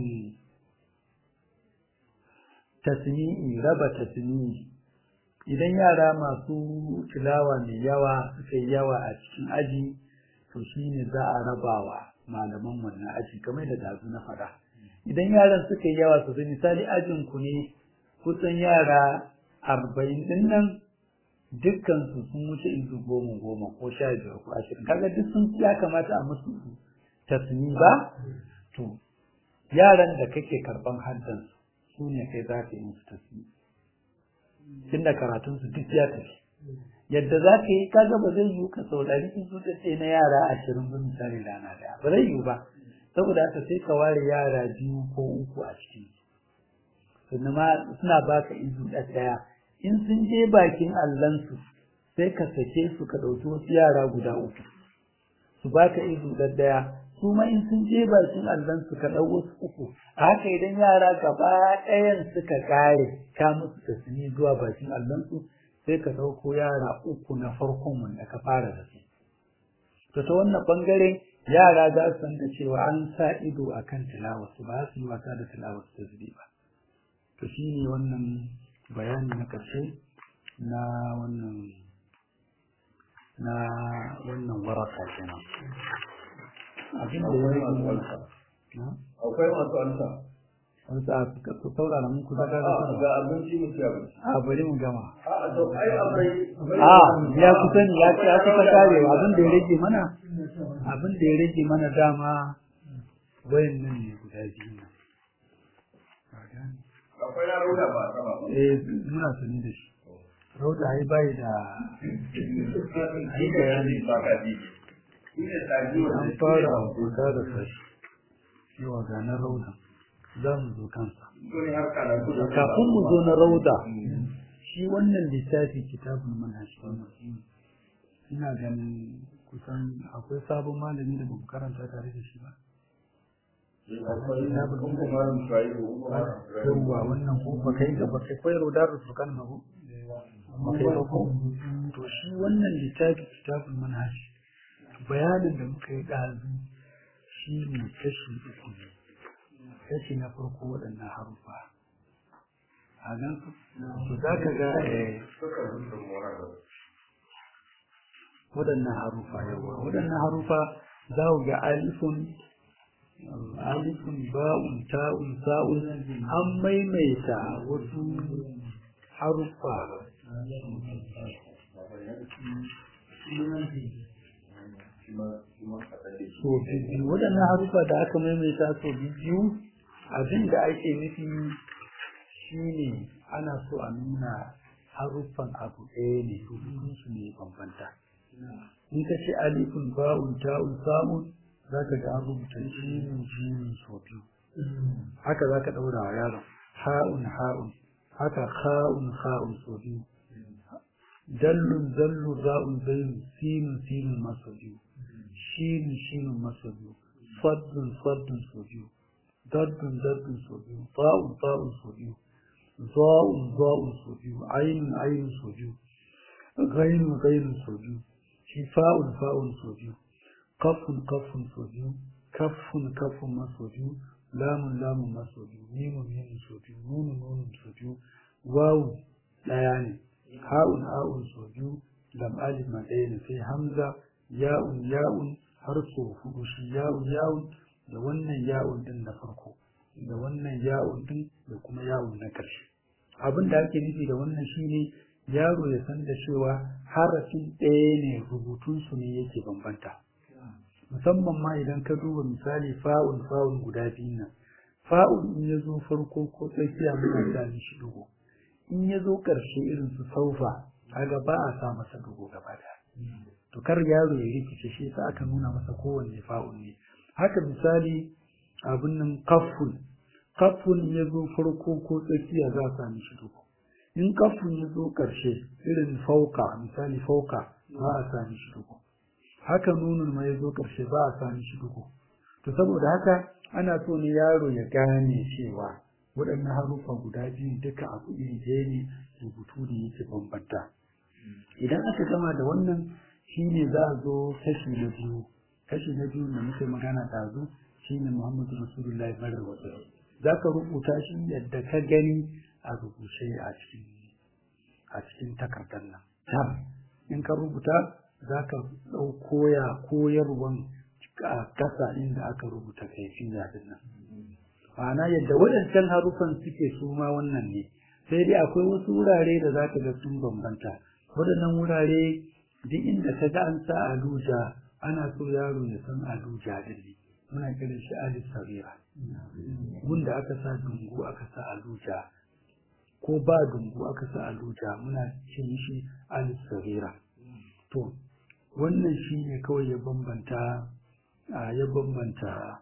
tasmi'i raba tasmi'i idan yara masu tilawa mai yawa suka yi yawa a cikin aji to shi ne za a rabawa malaman wannan aji kamar da dazu na faɗa idan yaran suka yi yawa sosai misali ajin ku ne kusan yara arba'in din nan dukkan su sun wuce izu goma goma ko sha biyar ko ashirin kaga duk sun ya kamata a musu tasmi ba to yaran da kake karban haddan su ne kai za ka yi musu tasmi tunda karatun su duk ya tafi yadda za ka yi kaga ba zai yiwu ka saurari izu da ce na yara ashirin ba misali rana daya ba zai yiwu ba saboda haka sai ka ware yara biyu ko uku a cikin sannan ma suna baka izu ɗaya in sun je bakin allansu sai ka sake su ka ɗauki wasu yara guda uku su baka izu ɗaya su ma in sun je bakin allansu ka ɗau wasu uku a haka idan yara gaba ɗayan suka ƙare ka musu tasiri zuwa bakin allansu sai ka ɗauko yara uku na farkon wanda ka fara da su to ta wannan ɓangaren yara za su san da cewa an sa ido a kan tilawarsu ba su yi wasa da tilawarsu ta zube ba to shi ne wannan bayani na ƙarshe na wannan na wannan waraka kenan abin da ya rage mana akwai masu alsa wani sa su saurara mun kusa da ga abinci mu ci abinci a bari mu gama a to ai akwai a ya kusa ne ya ya kusa karewa abin da ya rage mana abin da ya rage mana dama wayan nan ne guda biyu nan gane akwai na rauda ba a sama ba eh muna sani da shi rauda ai bai da ai bayani ba ka ji shi ne tsaji an wanda fara kuka da sashi yawa ga na rauda za mu zo kansa wani har karatu da kafin mu zo na rauda shi wannan littafi kitabun manhaji ina ganin kusan akwai sabon malami da bamu karanta tare da shi ba akwai na kuma malam shuaibu kuma malam yawwa wannan ko ba kai ga ba kai koyar da su kan ba ko ba kai ba ko to shi wannan littafi kitabun manhaji bayanin da muka yi ɗazu shi ne kashi uku ne kashi na farko waɗannan harufa a gan su za ka ga eh, suka rubuta mora waɗannan harufa yawa waɗannan harufa za ku ga alifun alifun ba'un ta'un sa'un an maimaita wasu harufa so biyu waɗannan harufa da aka maimaita so biyu abin da ake nufi shine ana so a nuna haruffan abu ɗaya ne rubutunsu ne bambanta in ka ce alifun ba'un ta'un samun za ka ga an rubuta jimin jimin so biyu haka za ka ɗaura wa yaron ha'un ha'un haka ha'un ha'un so biyu dallun dallun ra'un zainu sinun sinun maso biyu shinun shinun maso biyu faddun faddun so biyu daddun daddun so biyu ta'un ta'un so biyu za'un za'un so biyu ainun ainun so biyu ghainun ghainun so biyu shi fa'un fa'un so biyu kafun kafun so biyu kafun kafun ma so biyu lamun lamun ma so biyu mimun mimun so biyu nunun nunun so biyu wawun ɗaya ne ha'un ha'un so biyu lam alif ma ɗaya ne sai hamza ya'un ya'un har so hudu shi ya'un ya'un da wannan ya'un din na farko da wannan ya'un din da kuma ya'un na ƙarshe abin da ake nufi da wannan shine yaro ya san da cewa harafin ɗaya ne rubutunsu ne yake bambanta musamman ma idan ka duba misali fa'un fa'un guda biyu nan fa'un in ya zo farko ko tsakiya muna sa mishi dugo in ya zo ƙarshe irin su saufa kaga ba a sa masa dugo gaba da to kar yaro ya rikice shi yasa aka nuna masa kowanne fa'un ne haka misali abin nan kafun kafun ya zo farko ko tsakiya za a sa mishi dugo in kafin ya zo ƙarshe irin fauka misali fauka ba a sami shi duku haka nunun ma ya zo ƙarshe ba a sami shi duku to saboda haka ana so ne yaro ya gane cewa waɗannan haruffa guda biyu duka abu iri ɗaya ne rubutu da yake bambanta idan aka gama da wannan shine za a zo kashi na biyu kashi na biyu da muke magana ɗazu shine muhammadu rasulullahi marar wasu za ka rubuta shi yadda ka gani a rubuce a cikin a cikin takardar nan tab in ka rubuta za ka ɗau koya koyarwan a ƙasa inda aka rubuta kaifiya din nan ma'ana yadda waɗancan harufan suke su ma wannan ne sai dai akwai wasu wurare da za ka ga sun bambanta waɗannan wurare duk inda ka ga an sa aluja ana so yaro ya san aluja din ne muna kiran shi alif sabira wanda aka sa dungu aka sa aluja ko ba dungu aka sa aluja muna ce shi alif sabira to wannan shi ne kawai ya bambanta ya bambanta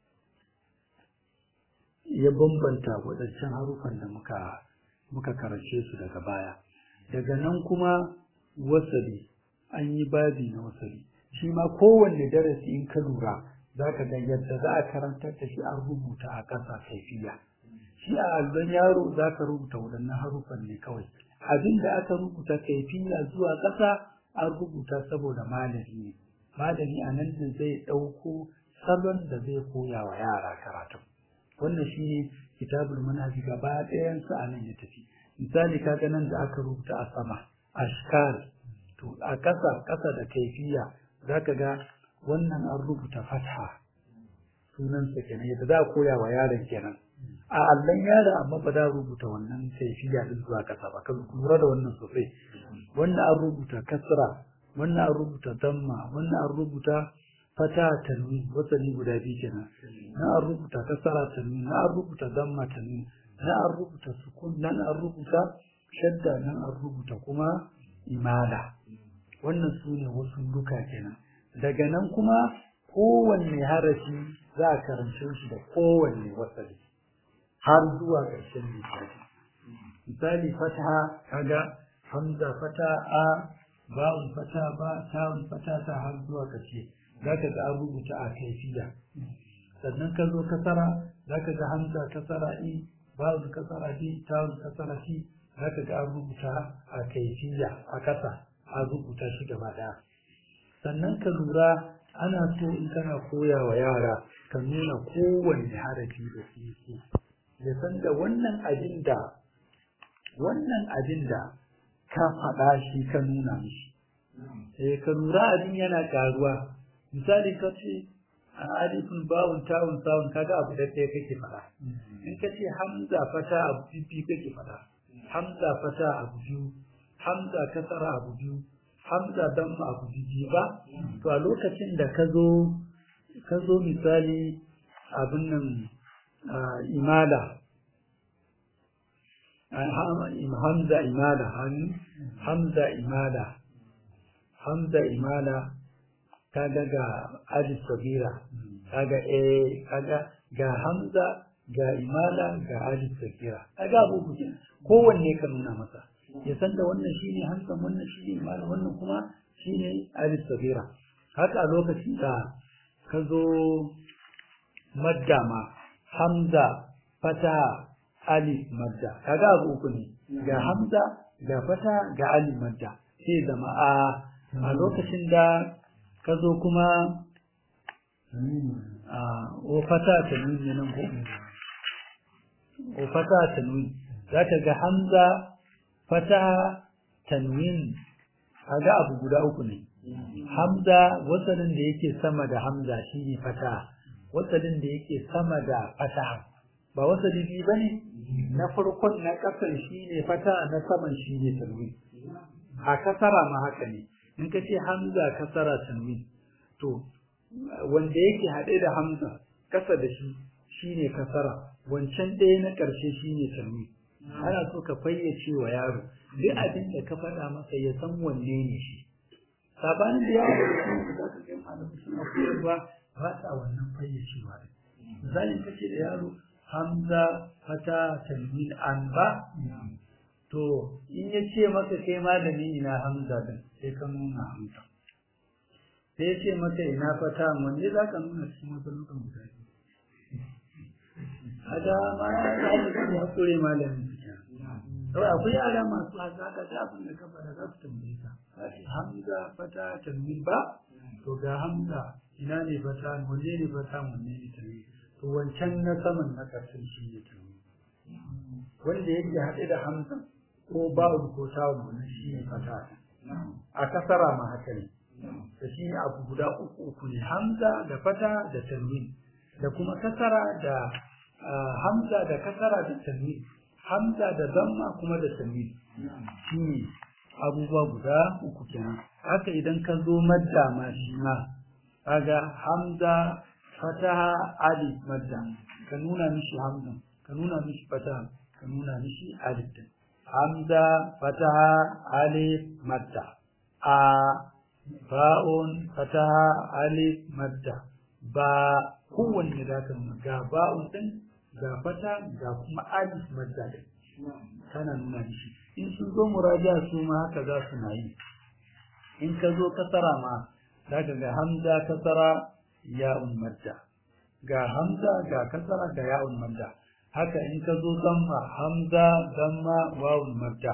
ya bambanta waɗancan harufan da muka muka karance su daga baya daga nan kuma wasali an yi babi na wasali shi ma kowanne darasi in ka lura za ka ga yadda za a karantar da shi an rubuta a ƙasa kaifiya shi a allon yaro za ka rubuta waɗannan harufan ne kawai abin da aka rubuta kaifiya zuwa ƙasa an rubuta saboda malami ne malami a nan da zai ɗauko salon da zai koya wa yara karatu wannan shi ne kitabul manhaji gaba ɗayansa a nan ya tafi misali kaga nan da aka rubuta a sama ashkar to a ƙasa ƙasa da kaifiya za ka ga wannan an rubuta fatha sunansa kenan yadda za a koya wa yaron kenan a allon yara amma ba za a rubuta wannan kaifiya din zuwa ƙasa ba kan lura da wannan sosai wannan an rubuta kasra wannan an rubuta damma wannan an rubuta fata tanwin wasali guda biyu kenan na an rubuta kasara tanwin na an rubuta damma tanwin na an rubuta sukun nan an rubuta shadda nan an rubuta kuma imala wannan su ne wasu duka kenan daga nan kuma kowanne harafi za a karance shi da kowanne wasali har zuwa ƙarshen lissafi misali fataha kaga hamza fata a ba'un fata ba ta'un fata ta har zuwa ƙarshe zaka ga an rubuta a kaifiya sannan ka zo kasara zaka ga hamza kasara i ba'un kasara di ta'un kasara fi zaka ga an rubuta a kaifiya a kasa a rubuta shi gaba ɗaya sannan ka lura ana so in kana koya wa yara ka nuna kowanne harafi da su yake ya san da wannan abin da wannan abin da ka faɗa shi ka nuna mishi eh ka lura abin yana karuwa misali ka ce a alifin bawun tawun sawun kaga abu da ɗaya kake faɗa in ka ce hamza fata abu biyu kake faɗa hamza fata abu biyu hamza kasara abu biyu hamza damma abu biyu ba to a lokacin da ka zo ka zo misali abin nan imala hamza imala hamza imala hamza imala kaga ga alif sabira kaga eh kaga ga hamza ga imala ga alif sabira kaga abu kowanne ka nuna masa ya san da wannan shine hamza wannan shine imala wannan kuma shine alif sabira haka a lokacin da ka zo madda ma hamza fata alif madda kaga abu uku ne ga hamza ga fata ga alif madda sai zama a a lokacin da ka zo kuma a o fata ta nuni nan ko o fata ta nuni za ka ga hamza fata tanwin kaga abu guda uku ne hamza wasalin da yake sama da hamza shine fata wasalin da yake sama da fata ba wasali biyu bane na farkon na kasar shine fata na saman shine tanwin a kasara ma haka ne in ka ce hamza kasara tanwin to wanda yake haɗe da hamza kasa da shi shine kasara wancan ɗaya na ƙarshe shine tanwin ana so ka fayyace wa yaro duk abin da ka faɗa masa ya san wanne ne shi sabanin da yawa da su da ka ga malamu suna koyarwa ba sa wannan fayyacewa ne misalin kace da yaro hamza fata tanwin an ba to in ya ce maka kai malami ina hamza din sai ka nuna hamza sai ya ce maka ina fata wanne za ka nuna cikin matsalukan guda a da ma ya yi hakuri malamin kawai akwai yara masu hazaka da abin da ka fara za su tambaye ka kace hamza fata tanwin ba to ga hamza ina ne fata wanne ne fata wanne ne tanwin to wancan na saman na karshen shi ne tanwin wanda yake haɗe da hamza ko ba'u ko tawun wannan shi ne fata a kasara ma haka ne da shi ne abu guda uku uku ne hamza da fata da tanwin da kuma kasara da hamza da kasara da tanwin hamza da zamma kuma da tanwin shi ne abubuwa guda uku kenan haka idan ka zo madda ma shi ma kaga hamza fataha alif madda ka nuna mishi hamza ka nuna mishi fataha ka nuna mishi alif din hamza fataha alif madda a ba'un fataha alif madda ba kowanne za ka nuna ga ba'un din ga fata ga kuma alif madda din kana nuna mishi in sun zo muraja su ma haka za su na yi in ka zo kasara ma za ka ga hamza kasara ya'un madda ga hamza ga kasara ga ya'un madda haka in ka zo zamma hamza zamma wawun madda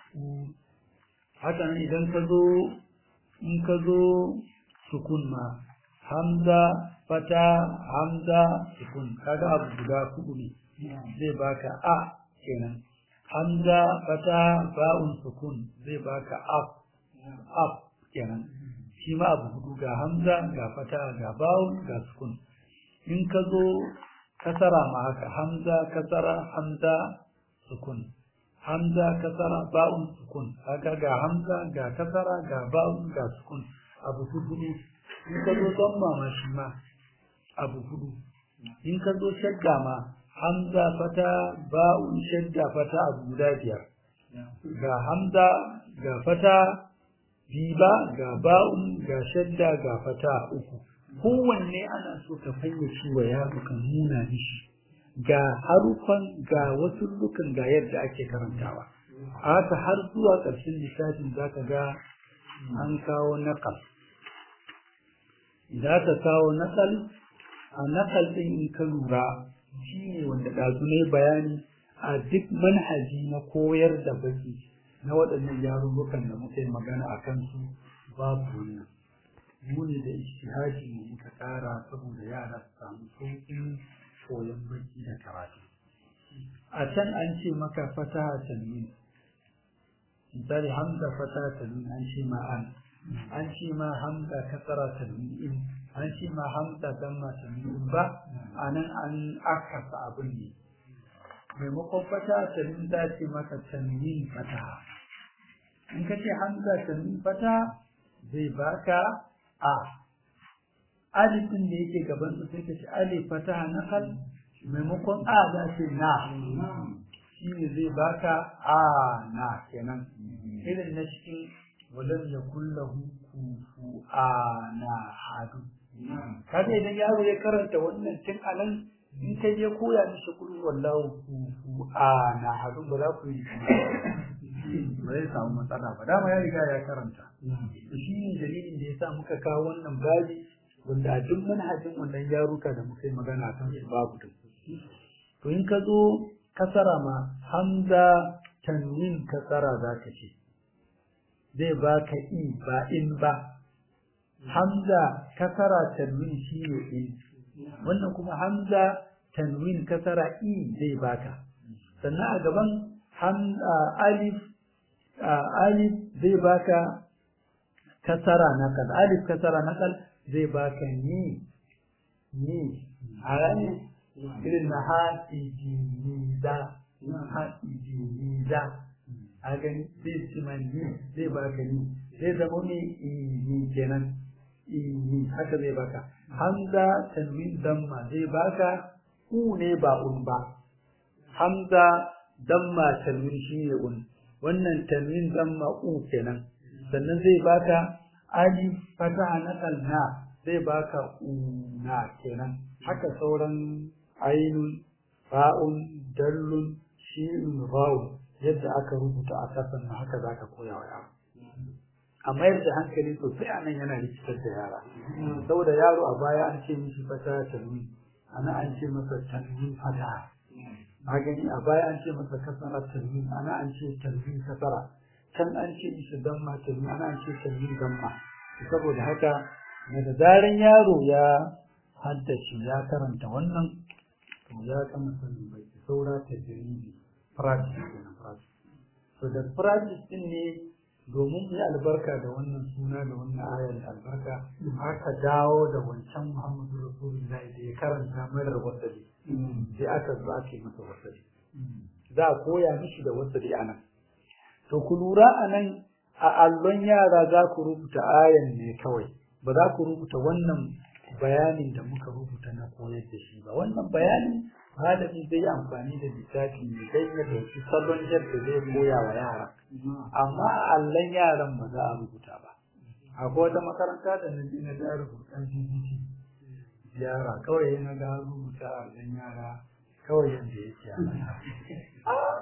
haka nan idan ka zo in ka zo sukun ma hamza fata hamza sukun kaga abu guda hudu ne zai baka a kenan hamza fata ba'un sukun zai baka af af kenan shi ma abu hudu ga hamza ga fata ga ba'un ga sukun in ka zo kasara ma haka hamza kasara hamza sukun hamza kasara ba'un sukun haka ga hamza ga kasara ga ba'un ga sukun abu hudu ne in ka zo don ma shi ma abu hudu in ka zo shagga ma hamza fata ba'un shadda fata abu guda biyar ga hamza ga fata biba ga ba'un ga shadda ga fata uku kowanne ana so ka fayyace wa yaro ka nuna mishi ga harufan ga wasu lukan ga yadda ake karantawa a haka har zuwa ƙarshen lissafin za ka ga an kawo naƙal idan aka kawo naƙal a naƙal ɗin in ka lura shi ne wanda ɗazu ne bayani a duk manhaji na koyar da baki na waɗannan yarurrukan da muka yi magana a kansu babu wannan mu ne da ishtihadi mu muka ƙara saboda yara su samu sauƙin koyon baki da karatu a can an ce maka fataha tanwin misali hamza fataha tanwin an ce ma an an ce ma hamza kasara tanwin an ce ma hamza damma tanwin ba a nan an akasa abin ne maimakon fataha tanwin za ce maka tanwin fataha in ka ce hamza tanwin fataha zai baka a alifin da yake gaban su sai ka ci alif fataha nakal maimakon a za ce na shi ne zai baka a na kenan irin na cikin walam ya kullahu kufu a na hadu kaga idan yaro ya karanta wannan tun a nan in ka je koya mishi kullu wallahu kufu a na hadu ba za ku yi ba zai samu matsala ba dama ya riga ya karanta shi ne dalilin da ya sa muka kawo wannan babi wanda a duk manhajin wannan yaruka da muka yi magana kan su babu da to in ka zo kasara ma hamza tanwin kasara za ka ce zai baka i ba in ba hamza kasara tanwin shi ne in wannan kuma hamza tanwin kasara i zai baka sannan a gaban alif alif zai baka kasara nakal alif kasara nakal zai baka ni ni a ranar irin na haɗijiniza haɗijiniza a gani zai ci ni zai baka ni zai zama ne ini kenan ini haka zai baka hamza tanwin damma zai baka u ne ba un ba hamza damma tanwin shi ne un wannan tanwin damma u kenan sannan zai baka alif fata na kalna zai baka una kenan haka sauran ainun ba'un dallun shi'un ra'un yadda aka rubuta a kasan na haka zaka koya wa yaro a mayar da hankali sosai anan yana rikitar da yara saboda yaro a baya an ce mishi fata tanwin ana an ce masa tanwin fata a gani a baya an ce masa kasara tanwin ana an ce tanwin kasara can an ce mishi damma tanwin ana an ce tanwin damma saboda haka daga zaran yaro ya haddace ya karanta wannan to ya kama sanin bai saura ta jirgi practice kenan practice to da practice din ne domin yi albarka da wannan suna da wannan ayar da albarka aka dawo da wancan Muhammadu Rasulullahi da ya karanta marar wasali sai aka zo ake masa wasali za a koya mishi da wasali a nan to ku lura a nan a allon yara za ku rubuta ayan ne kawai ba za ku rubuta wannan bayanin da muka rubuta na koyar da shi ba wannan bayanin malami zai yi amfani da littafi ne dai ya dauki salon yadda zai koya wa yara amma a allon yaran ba za a rubuta ba akwai wata makaranta da na ji na da rubutan GBT yara kawai yana ga rubuta a allon yara kawai yadda yake a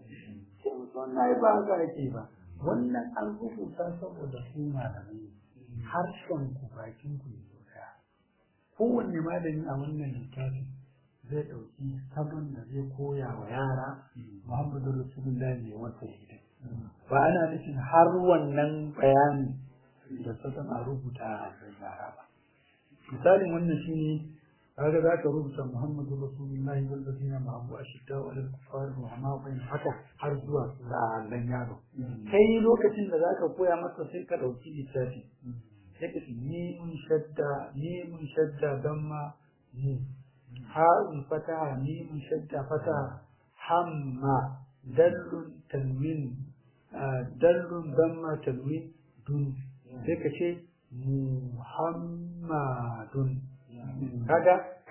wannan ba haka ake ba wannan an rubuta saboda su malamai harshen ku bakin ku ne daya kowanne malami a wannan littafi zai ɗauki sabon da zai koya wa yara muhammadu rasulullahi ne wata hidin ba ana nufin har wannan bayani da sabon a rubuta a yara ba misalin wannan shine kaga za ka rubuta muhammadu rasulullahi wal ladina ma'ahu ashidda wa alal kuffar wa ma bain haka har zuwa dan yaro kai lokacin da zaka koya masa sai ka dauki littafi sai ka ce ni mun shadda ni mun shadda damma ni ha'un fataha ni mun shadda fataha hamma dallun tanwin dallun damma tanwin dun sai ka ce muhammadun kaga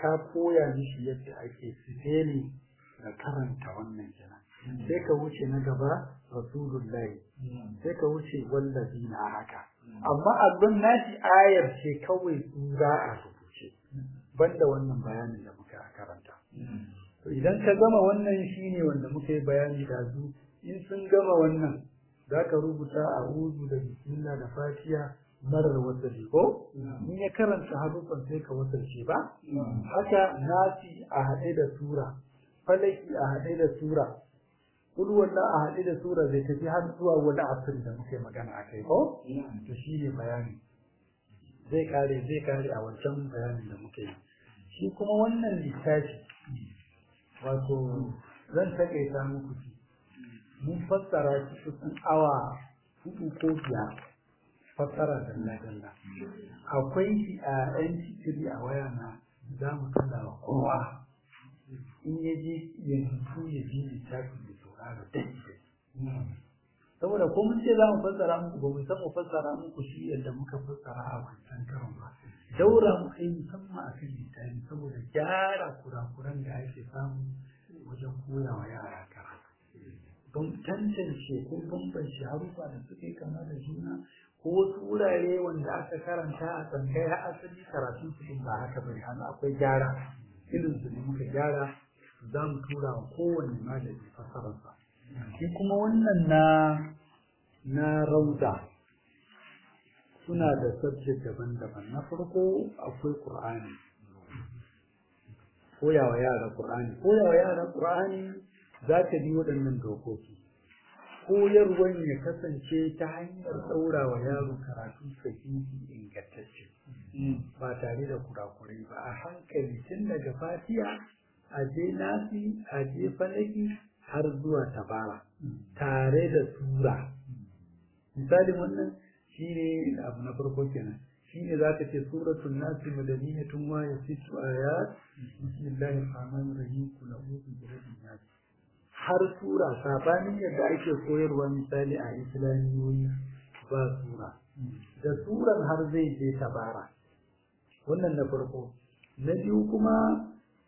ka koya mishi yadda ake sifeli da karanta wannan kenan sai ka wuce na gaba rasulullahi sai ka wuce wallazi na haka amma abin nashi ayar ce kawai tsura a rubuce banda wannan bayanin da muka karanta to idan ka gama wannan shine wanda muka yi bayani da su in sun gama wannan za ka rubuta a uzu da bismillah da fatiha marar wasali ko in ya karanta harufan sai ka wasarce ba haka nasi a haɗe da sura falaki a haɗe da sura kudu wannan a haɗe da sura zai tafi har zuwa wani asiri da muka yi magana a kai ko to shi ne bayani zai kare zai kare a wancan bayanin da muka yi shi kuma wannan littafi wato zan taƙaita muku shi mun fassara shi kusan awa hudu ko biyar fassara dalla dalla akwai shi a yan cikiri a waya na za mu kalla wa kowa in ya je yanzu ya ji littafi da saurara dai saboda ko mun ce za mu fassara muku ba mu san mu fassara muku shi yadda muka fassara a wancan karon ba daura mu kai musamman a kan littafi saboda gyara kurakuran da ake samu wajen koya wa yara karatu don tantance ko bambance harufa da suke kama da juna ko wasu wurare wanda aka karanta a tsangaya asali karatun su ba haka bane hannu akwai gyara irin su ne muka gyara za mu tura wa kowane malami fasararsa shi kuma wannan na na rauda suna da subject daban-daban na farko akwai qur'ani koyawa yara qur'ani koyawa yara qur'ani za ta bi waɗannan dokoki koyarwan ya kasance ta hanyar ɗaurawa yaro karatu sahihi ingantacce ba tare da kurakurai ba a hankali tun daga fatiya a je nasi a je falaki har zuwa tabara tare da sura misalin wannan shine abu na farko kenan shine zaka ce suratul nasi madaniyatun wa yasitu ayat bismillahir rahmanir rahim kul a'udhu bi rabbin nas har sura sabanin yadda ake koyarwa misali a islamiyoyi ba sura da suran har zai je tabara wannan na farko na biyu kuma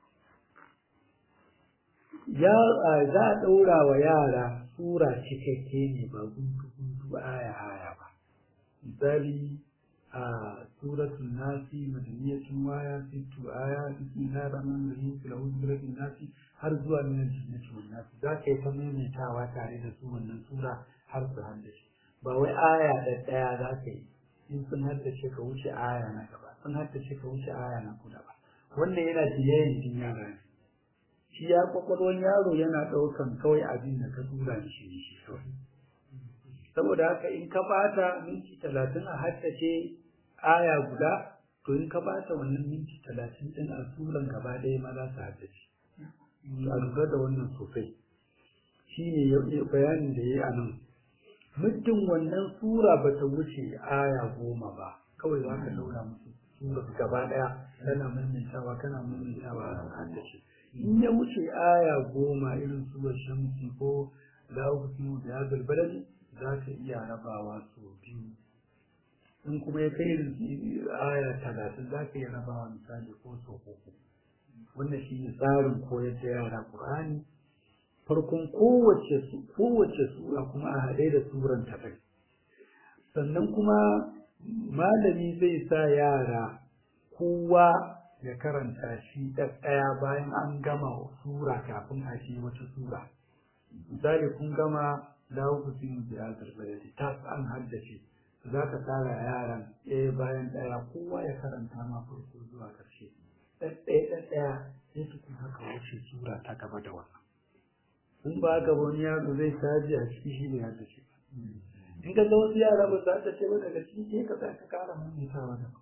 ya za a ɗaura wa yara sura cikakke ne ba guntu guntu aya aya ba misali a suratul nasi madaniyatun waya sittu aya bismillahir rahmanir rahim kul a'udhu bi rabbin nasi har zuwa min al-jinnati wan nas za ka yi ta maimaitawa tare da su wannan sura har su haddace ba wai aya da daya za ka yi in sun haddace ka wuce aya na gaba sun haddace ka wuce aya na kuda ba wannan yana tiyayin din yara ne shi ya kwakwalwan yaro yana ɗaukan kawai abin da ka tura shi ne shi kawai saboda haka in ka bata minti talatin a haddace aya guda to in ka bata wannan minti talatin din a suran gaba ɗaya ma za su haddace a lura da wannan sosai shi ne bayanin da ya yi a nan muddin wannan sura ba ta wuce aya goma ba kawai za ka daura musu sura gaba ɗaya kana maimaitawa kana maimaitawa a haddace in ya wuce aya goma irin surar shamsi ko la uqsimu bi hadha balad za ka iya rabawa su biyu in kuma ya kai irin aya talatin za ka iya rabawa misali ko so uku wannan shi ne tsarin koyar da yara Qur'ani farkon kowace kowace sura kuma a haɗe da suran ta kai sannan kuma malami zai sa yara kowa ya karanta shi ɗaya bayan an gama sura kafin a shi wata sura misali kun gama dawo ku sun da ya ta an haddace za ka tsara yaran ɗaya bayan ɗaya kowa ya karanta ma farko zuwa ƙarshe ɗaya ɗaya sai tukun haka wuce sura ta gaba da wannan in ba ga wani yaro zai saji a ciki shi ne haddace in ka ga wasu yara ba su haddace ba daga ciki sai ka ka kara maimaitawa da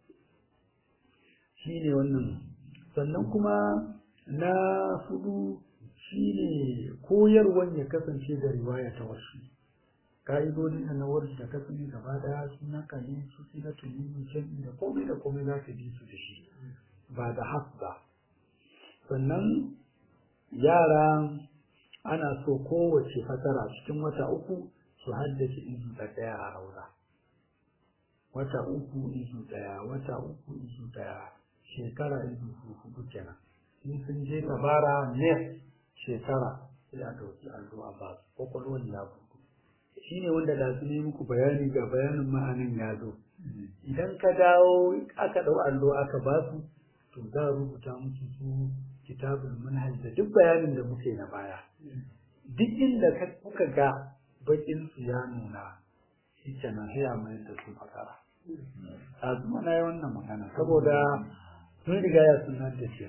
shi ne wannan sannan kuma na hudu shi ne koyarwan ya kasance da riwaya ta wasu ka'idodin da na warshi da kasance gaba daya suna kane su fi na tuni shan da komai da komai za ka bi su da shi ba da haf ba sannan yara ana so kowace fasara cikin wata uku su haddace izu da daya a raura wata uku izu daya wata uku izu daya shekara ido hudu kenan in sun je tabara ne shekara sai a ɗauki allo a ba su kwakwalwar ya bugu shi ne wanda da su ne muku bayani ga bayanin ma'anin ya zo idan ka dawo aka ɗau allo aka ba su to za a rubuta musu su kitabul manhaj da duk bayanin da muke na baya duk inda kuka ga bakin su ya nuna shi kenan sai a mayar da su makara a zuma na yi wannan magana saboda sun riga ya sunan da shi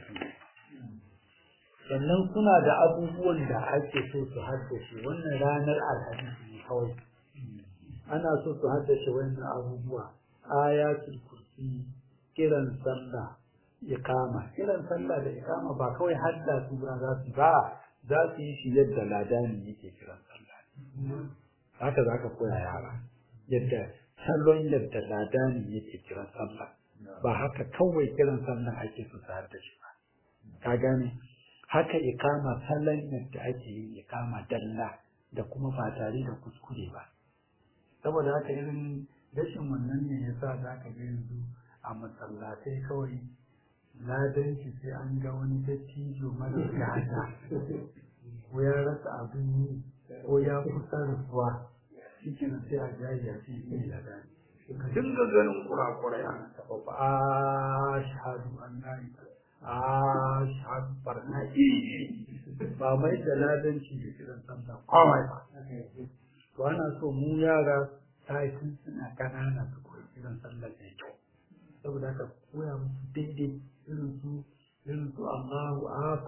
sannan suna da abubuwan da ake so su haddace wannan ranar alhamis ne kawai ana so su haddace wannan abubuwa ayatul kursi kiran sallah ikama kiran sallah da ikama ba kawai hadda su ba za su ba za su yi shi yadda ladani yake kiran sallah haka za ka koya yara yadda salon yadda ladani yake kiran sallah ba haka kawai kiran sallah ake so su haddace ba ka gane haka ikama salon yadda ake yin ikama dalla da kuma ba tare da kuskure ba saboda haka irin rashin wannan ne ya sa za ka ga yanzu a masallatai kawai ladanci sai an ga wani dattijo mara gata ko ya rasa abin yi ko ya kusa rasuwa shi kenan sai a jayi ya ce yi da dani ka dinga ganin kurakurai a taɓa ba a shahadu an na a shahadu barna iri ba mai da ladanci da kiran sallah kawai ba to ana so mu yara tashin suna kanana su koyi kiran sallah da kyau saboda haka koya musu daidai irin su irin su Allahu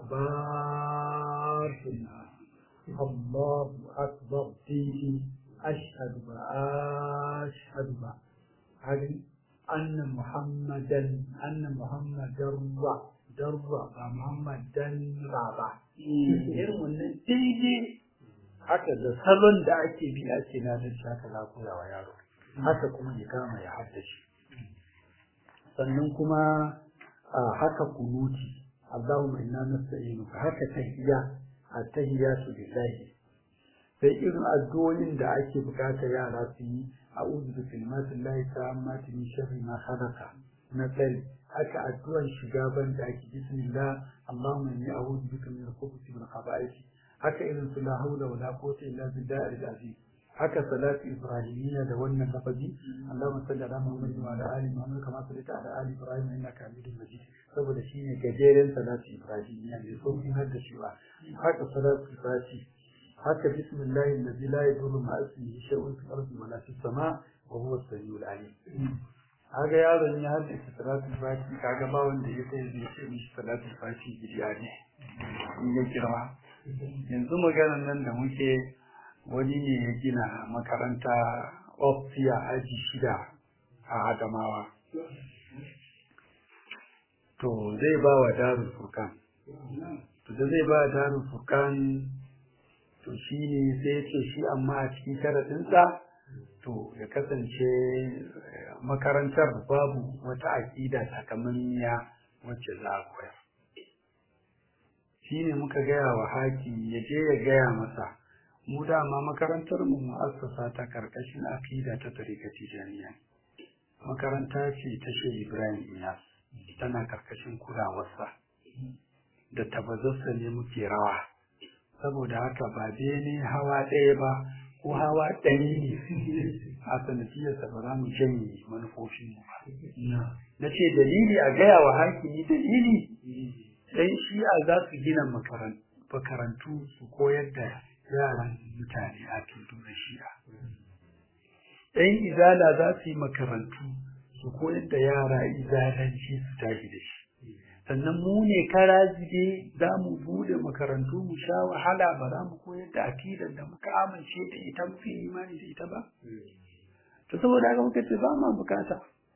akbar sunna Allahu akbar daidai ashhadu ba ashhadu ba hadin anna muhammadan anna muhammadan wa darwa ba muhammadan ba irin wannan daidai haka da salon da ake bi ake na da haka za koya wa yaro haka kuma ya kama ya haddace sannan kuma haka kunuti Allahumma inna nasta'inuka haka tahiyya at-tahiyyatu lillahi sai irin addu'o'in da ake bukata yara su yi a'udhu bi kalimatillahi tammati min sharri ma khalaqa na tsari haka addu'ar shiga ban da ake bismillah Allahumma inni a'udhu bika min al-khubuthi wal khaba'ith haka irin su la hawla wala quwwata illa billahi al-azim haka salatu ibrahimiyya da wannan lafazi Allahumma salli ala Muhammad wa ala ali Muhammad kama sallaita ala ali Ibrahim innaka Hamidum Majid saboda shine gajeren salatu ibrahimiyya ne so kin hadda shi ba haka salatu fati haka bismillahi allazi la yadurru ma ismihi shay'un fil ardi wa la fis sama wa huwa as-sami'ul alim kaga yaron ya hadda salatu fati kaga ba wanda ya sai zai ce mishi salatu fati bidiya ne in ya girma yanzu maganar nan da muke wani ne ya gina makaranta ofiya aji shida a adamawa to zai ba wa darul furkan to da zai ba wa darul furkan to shi ne sai ya ce shi amma a cikin sharaɗinsa to ya kasance makarantar babu wata aƙida takamaiya wacce za a koyar shi ne muka gaya wa haki ya je ya gaya masa mu dama makarantar mu mu'assasa ta karkashin akida ta tarikati jami'a makaranta ce ta shehu ibrahim iyas tana karkashin kulawarsa da tabazarsa ne muke rawa saboda haka ba bene hawa ɗaya ba ko hawa ɗari ne a sanadiyarsa ba za mu janye manufofin mu ba na ce dalili a gaya wa hakimi dalili ɗan shi'a za su gina makarantu su koyar da yaran mutane a tudu da shi'a ɗan izala za su yi makarantu su koyar da yara izalanci su tashi da shi sannan mu ne kara zige za mu bude makarantu mu sha wahala ba za mu koyar da akidar da muka amince da ita muke imani da ita ba to saboda haka muka ce ba ma bukata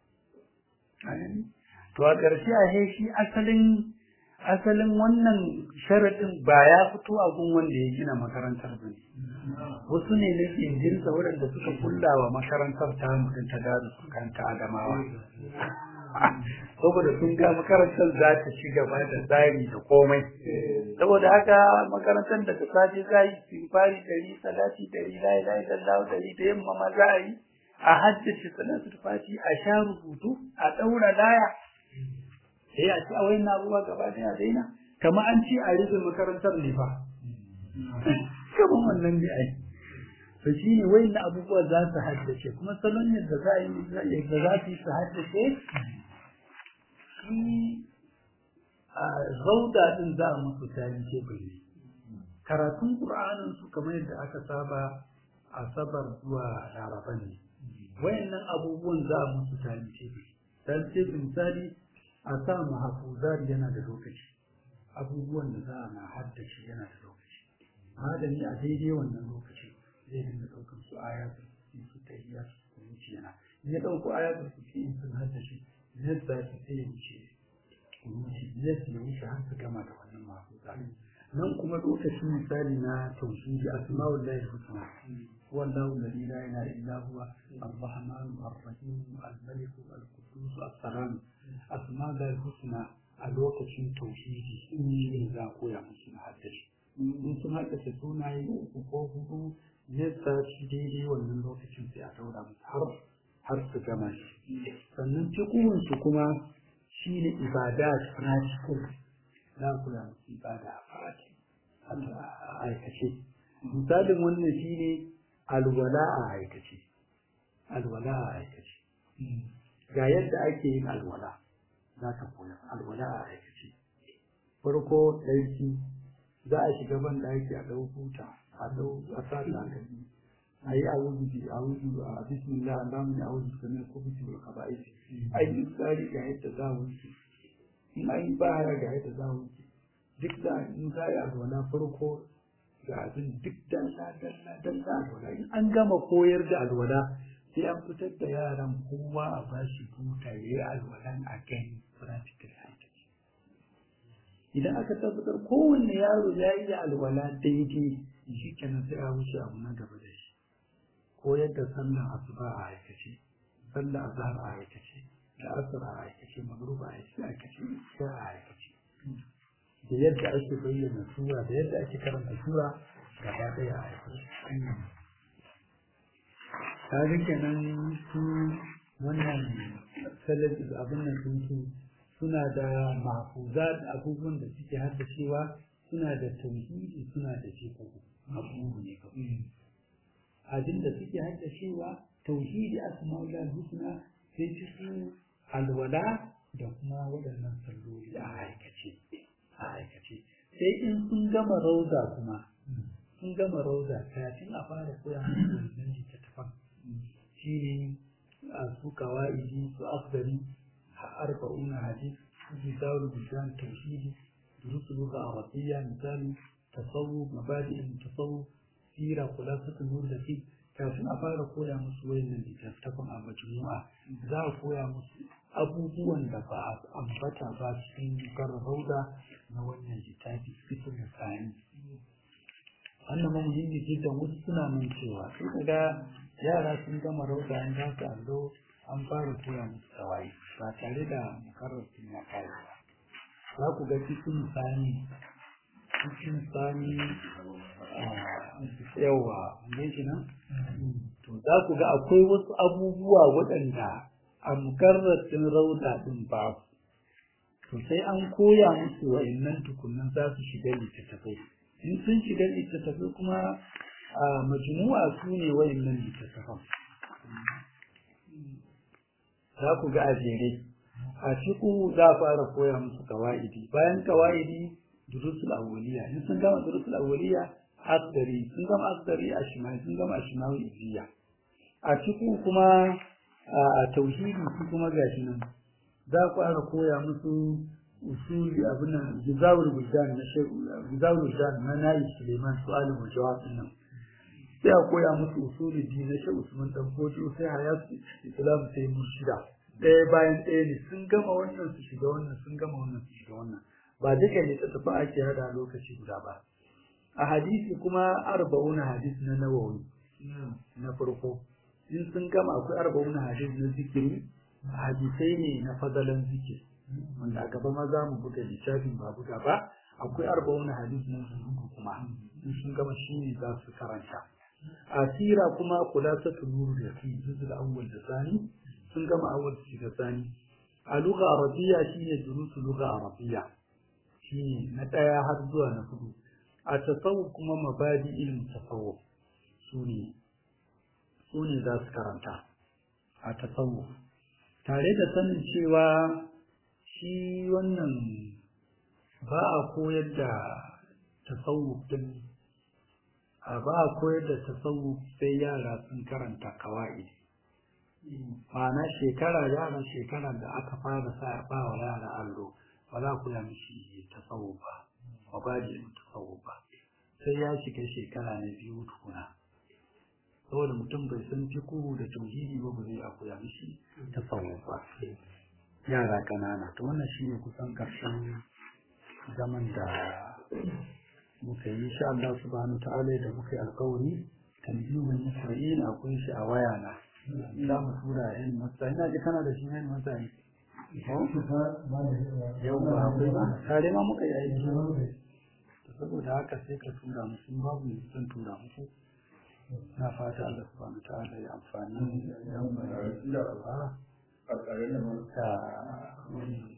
to a ƙarshe a shi asalin asalin wannan sharaɗin ba ya fito a gun wanda ya gina makarantar ba ne wasu ne na jinjinsa waɗanda suka kulla wa makarantar ta mutum ta daru su kanta adamawa saboda sun ga makarantar za ta ci gaba da tsari da komai saboda haka makarantar da ta safe za yi simfari dari salati dari layi layi dallahu dari da yamma ma za a yi a haddace salatu fati a sha rubutu a ɗaura laya sai a ci a wayan abubuwa gaba ɗaya daina kama an ce a rufe makarantar ne fa kamar wannan ne ai to shi ne wayan abubuwa za su haddace kuma salon yadda za a yi yadda za su yi su haddace shi a zauda din za a musu tarin tebur ne karatun ƙur'anin su kamar yadda aka saba asabar zuwa laraba ne wayannan abubuwan za a musu tarin tebur tarin tebur misali a sa mahafuzar yana da lokaci abubuwan da za a na haddace yana da lokaci malami a daidai wannan lokaci zai dinga ɗaukar su ayatul su tahiyya su wuce yana in ya ɗauko ayatul kursi in sun haddace yadda su sai ya wuce wuce yadda ya wuce har su gama da wannan mahafuzar nan kuma lokacin misali na tauhidi asma'ul lahi husna wallahu alladhi la ilaha illa huwa ar-rahman ar-rahim al-malik al-quddus as-salam asma'ul lahi husna a lokacin tauhidi shi za koya musu na haddace in sun haddace sunaye uku ko hudu yadda shi daidai wannan lokacin sai a daura musu har har su gama shi sannan fiqhun su kuma shine ibadat practical za ku da ibada a fati a aikace misalin wannan shine alwala a aikace alwala a aikace ga yadda ake yin alwala za ka koya alwala a aikace farko ɗauki za a shiga ban ɗaki a ɗau huta a ɗau a sa takalmi a yi awuzu bi awuzu a bismillah allahumma ya awuzu kamar ko bisu da kaba'is ai duk tsari ga yadda za a wuce in an yi baya ga yadda za a wuce duk da in za a yi alwala farko ga abin duk dalla dalla dalla alwala in an gama koyar da alwala sai an fitar da yaran kowa a bashi buta ya yi alwalan a gani practical aikaci idan aka tabbatar kowanne yaro ya yi da alwala daidai shi kenan sai a wuce abu na gaba da shi koyar da sallan asuba a aikace sallan azhar a aikace da asar a aikace magruba a aikace isha a aikace da yadda ake bayyana sura da yadda ake karanta sura gaba ɗaya a aikace kaga kenan su wannan salafis abin nan sun su suna da mahfuzat abubuwan da suke haddacewa suna da tauhidi suna da fiqh abubuwa ne kawai abin da suke haddacewa tauhidi asma'ul husna sai su alwala da kuma waɗannan salloli a aikace a aikace sai in sun gama rauda kuma sun gama rauda kafin a fara koya musu wannan littattafan shi ne a su kawa'idi su afdari arba'una hadis su misalu bisan tauhidi durusu ga arabiyya misali tasawuf mabadi'in tasawuf sira khulasatul murdafi kafin a fara koya musu wayannan littattafan a majmu'a za a koya musu abubuwan da ba a ambata ba cikin rauda na wannan littafi fitin da sani wannan ma muhimmi jiddan wasu suna nan cewa sai ga yara sun gama rauda an za su allo an fara koya musu tawaye ba tare da makarar sun ya kare ba za ku ga cikin sani cikin sani yawa ne shi nan to za ku ga akwai wasu abubuwa waɗanda a mukarratin rauda ɗin ba to sai an koya musu wa'annan tukunan za su shiga littattafai in sun shiga littattafai kuma a majmu'a su ne wa'annan littattafan za ku ga a jere a ciku za a fara koya musu kawa'idi bayan kawa'idi durusul awwaliya in sun gama durusul awwaliya asdari sun gama asdari a shimawi sun gama a shimawi iziya a ciku kuma a tauhidi su kuma gashi nan za ku fara koya musu usuli abin nan gizawul buldan na gizawul buldan na nayi suleiman su'alul mujawab din nan sai a koya musu usuli din na shehu usman dan fojo sai hayatu islam sai murshida ɗaya bayan ɗaya ne sun gama wannan su shiga wannan sun gama wannan su shiga wannan ba duka ne ta tafi ake hada lokaci guda ba a hadisi kuma arba'una hadis na nawawi na farko in sun gama akwai arba'una hadis na zikiri hadisai ne na fadalan zikiri wanda a gaba ma za mu buga littafin ba buga ba akwai arba'una hadis na zuhudu kuma in sun gama shi ne za su karanta asira kuma kula ta tunuru da fi juzul awwal da sani sun gama awwal su shiga sani a lugha arabiya shine durusu lugha arabiya shine na ɗaya har zuwa na hudu a tasawuf kuma mabadi ilmin tasawuf su ne su ne za su karanta a tasawuf tare da sanin cewa shi wannan ba a koyar da tasawuf din a ba a koyar da tasawuf sai yara sun karanta kawai ma'ana shekara yaran shekara da aka fara sa ba wa yara allo ba za ku ya mishi tasawuf ba ba ba da tasawuf ba sai ya shiga shekara na biyu tukuna saboda mutum bai san fiku da tauhidi ba ba zai a koya mishi tasawuf ba yara kanana to wannan shine kusan karshen zaman da muka yi insha Allah subhanahu ta'ala da muka yi alƙawari tanbihun muslimin akwai shi a waya na za mu tura yan masa ina ji kana da shi yan masa ne yau ba akwai ba tare ma muka yi aiki saboda haka sai ka tura musu babu ne zan tura musu na fata Allah subhanahu ta'ala ya amfani da yan da ba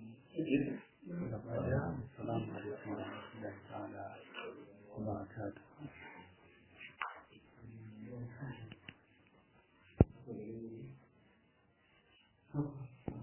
gaba daya assalamu alaikum wa rahmatullahi ta'ala wa barakatuh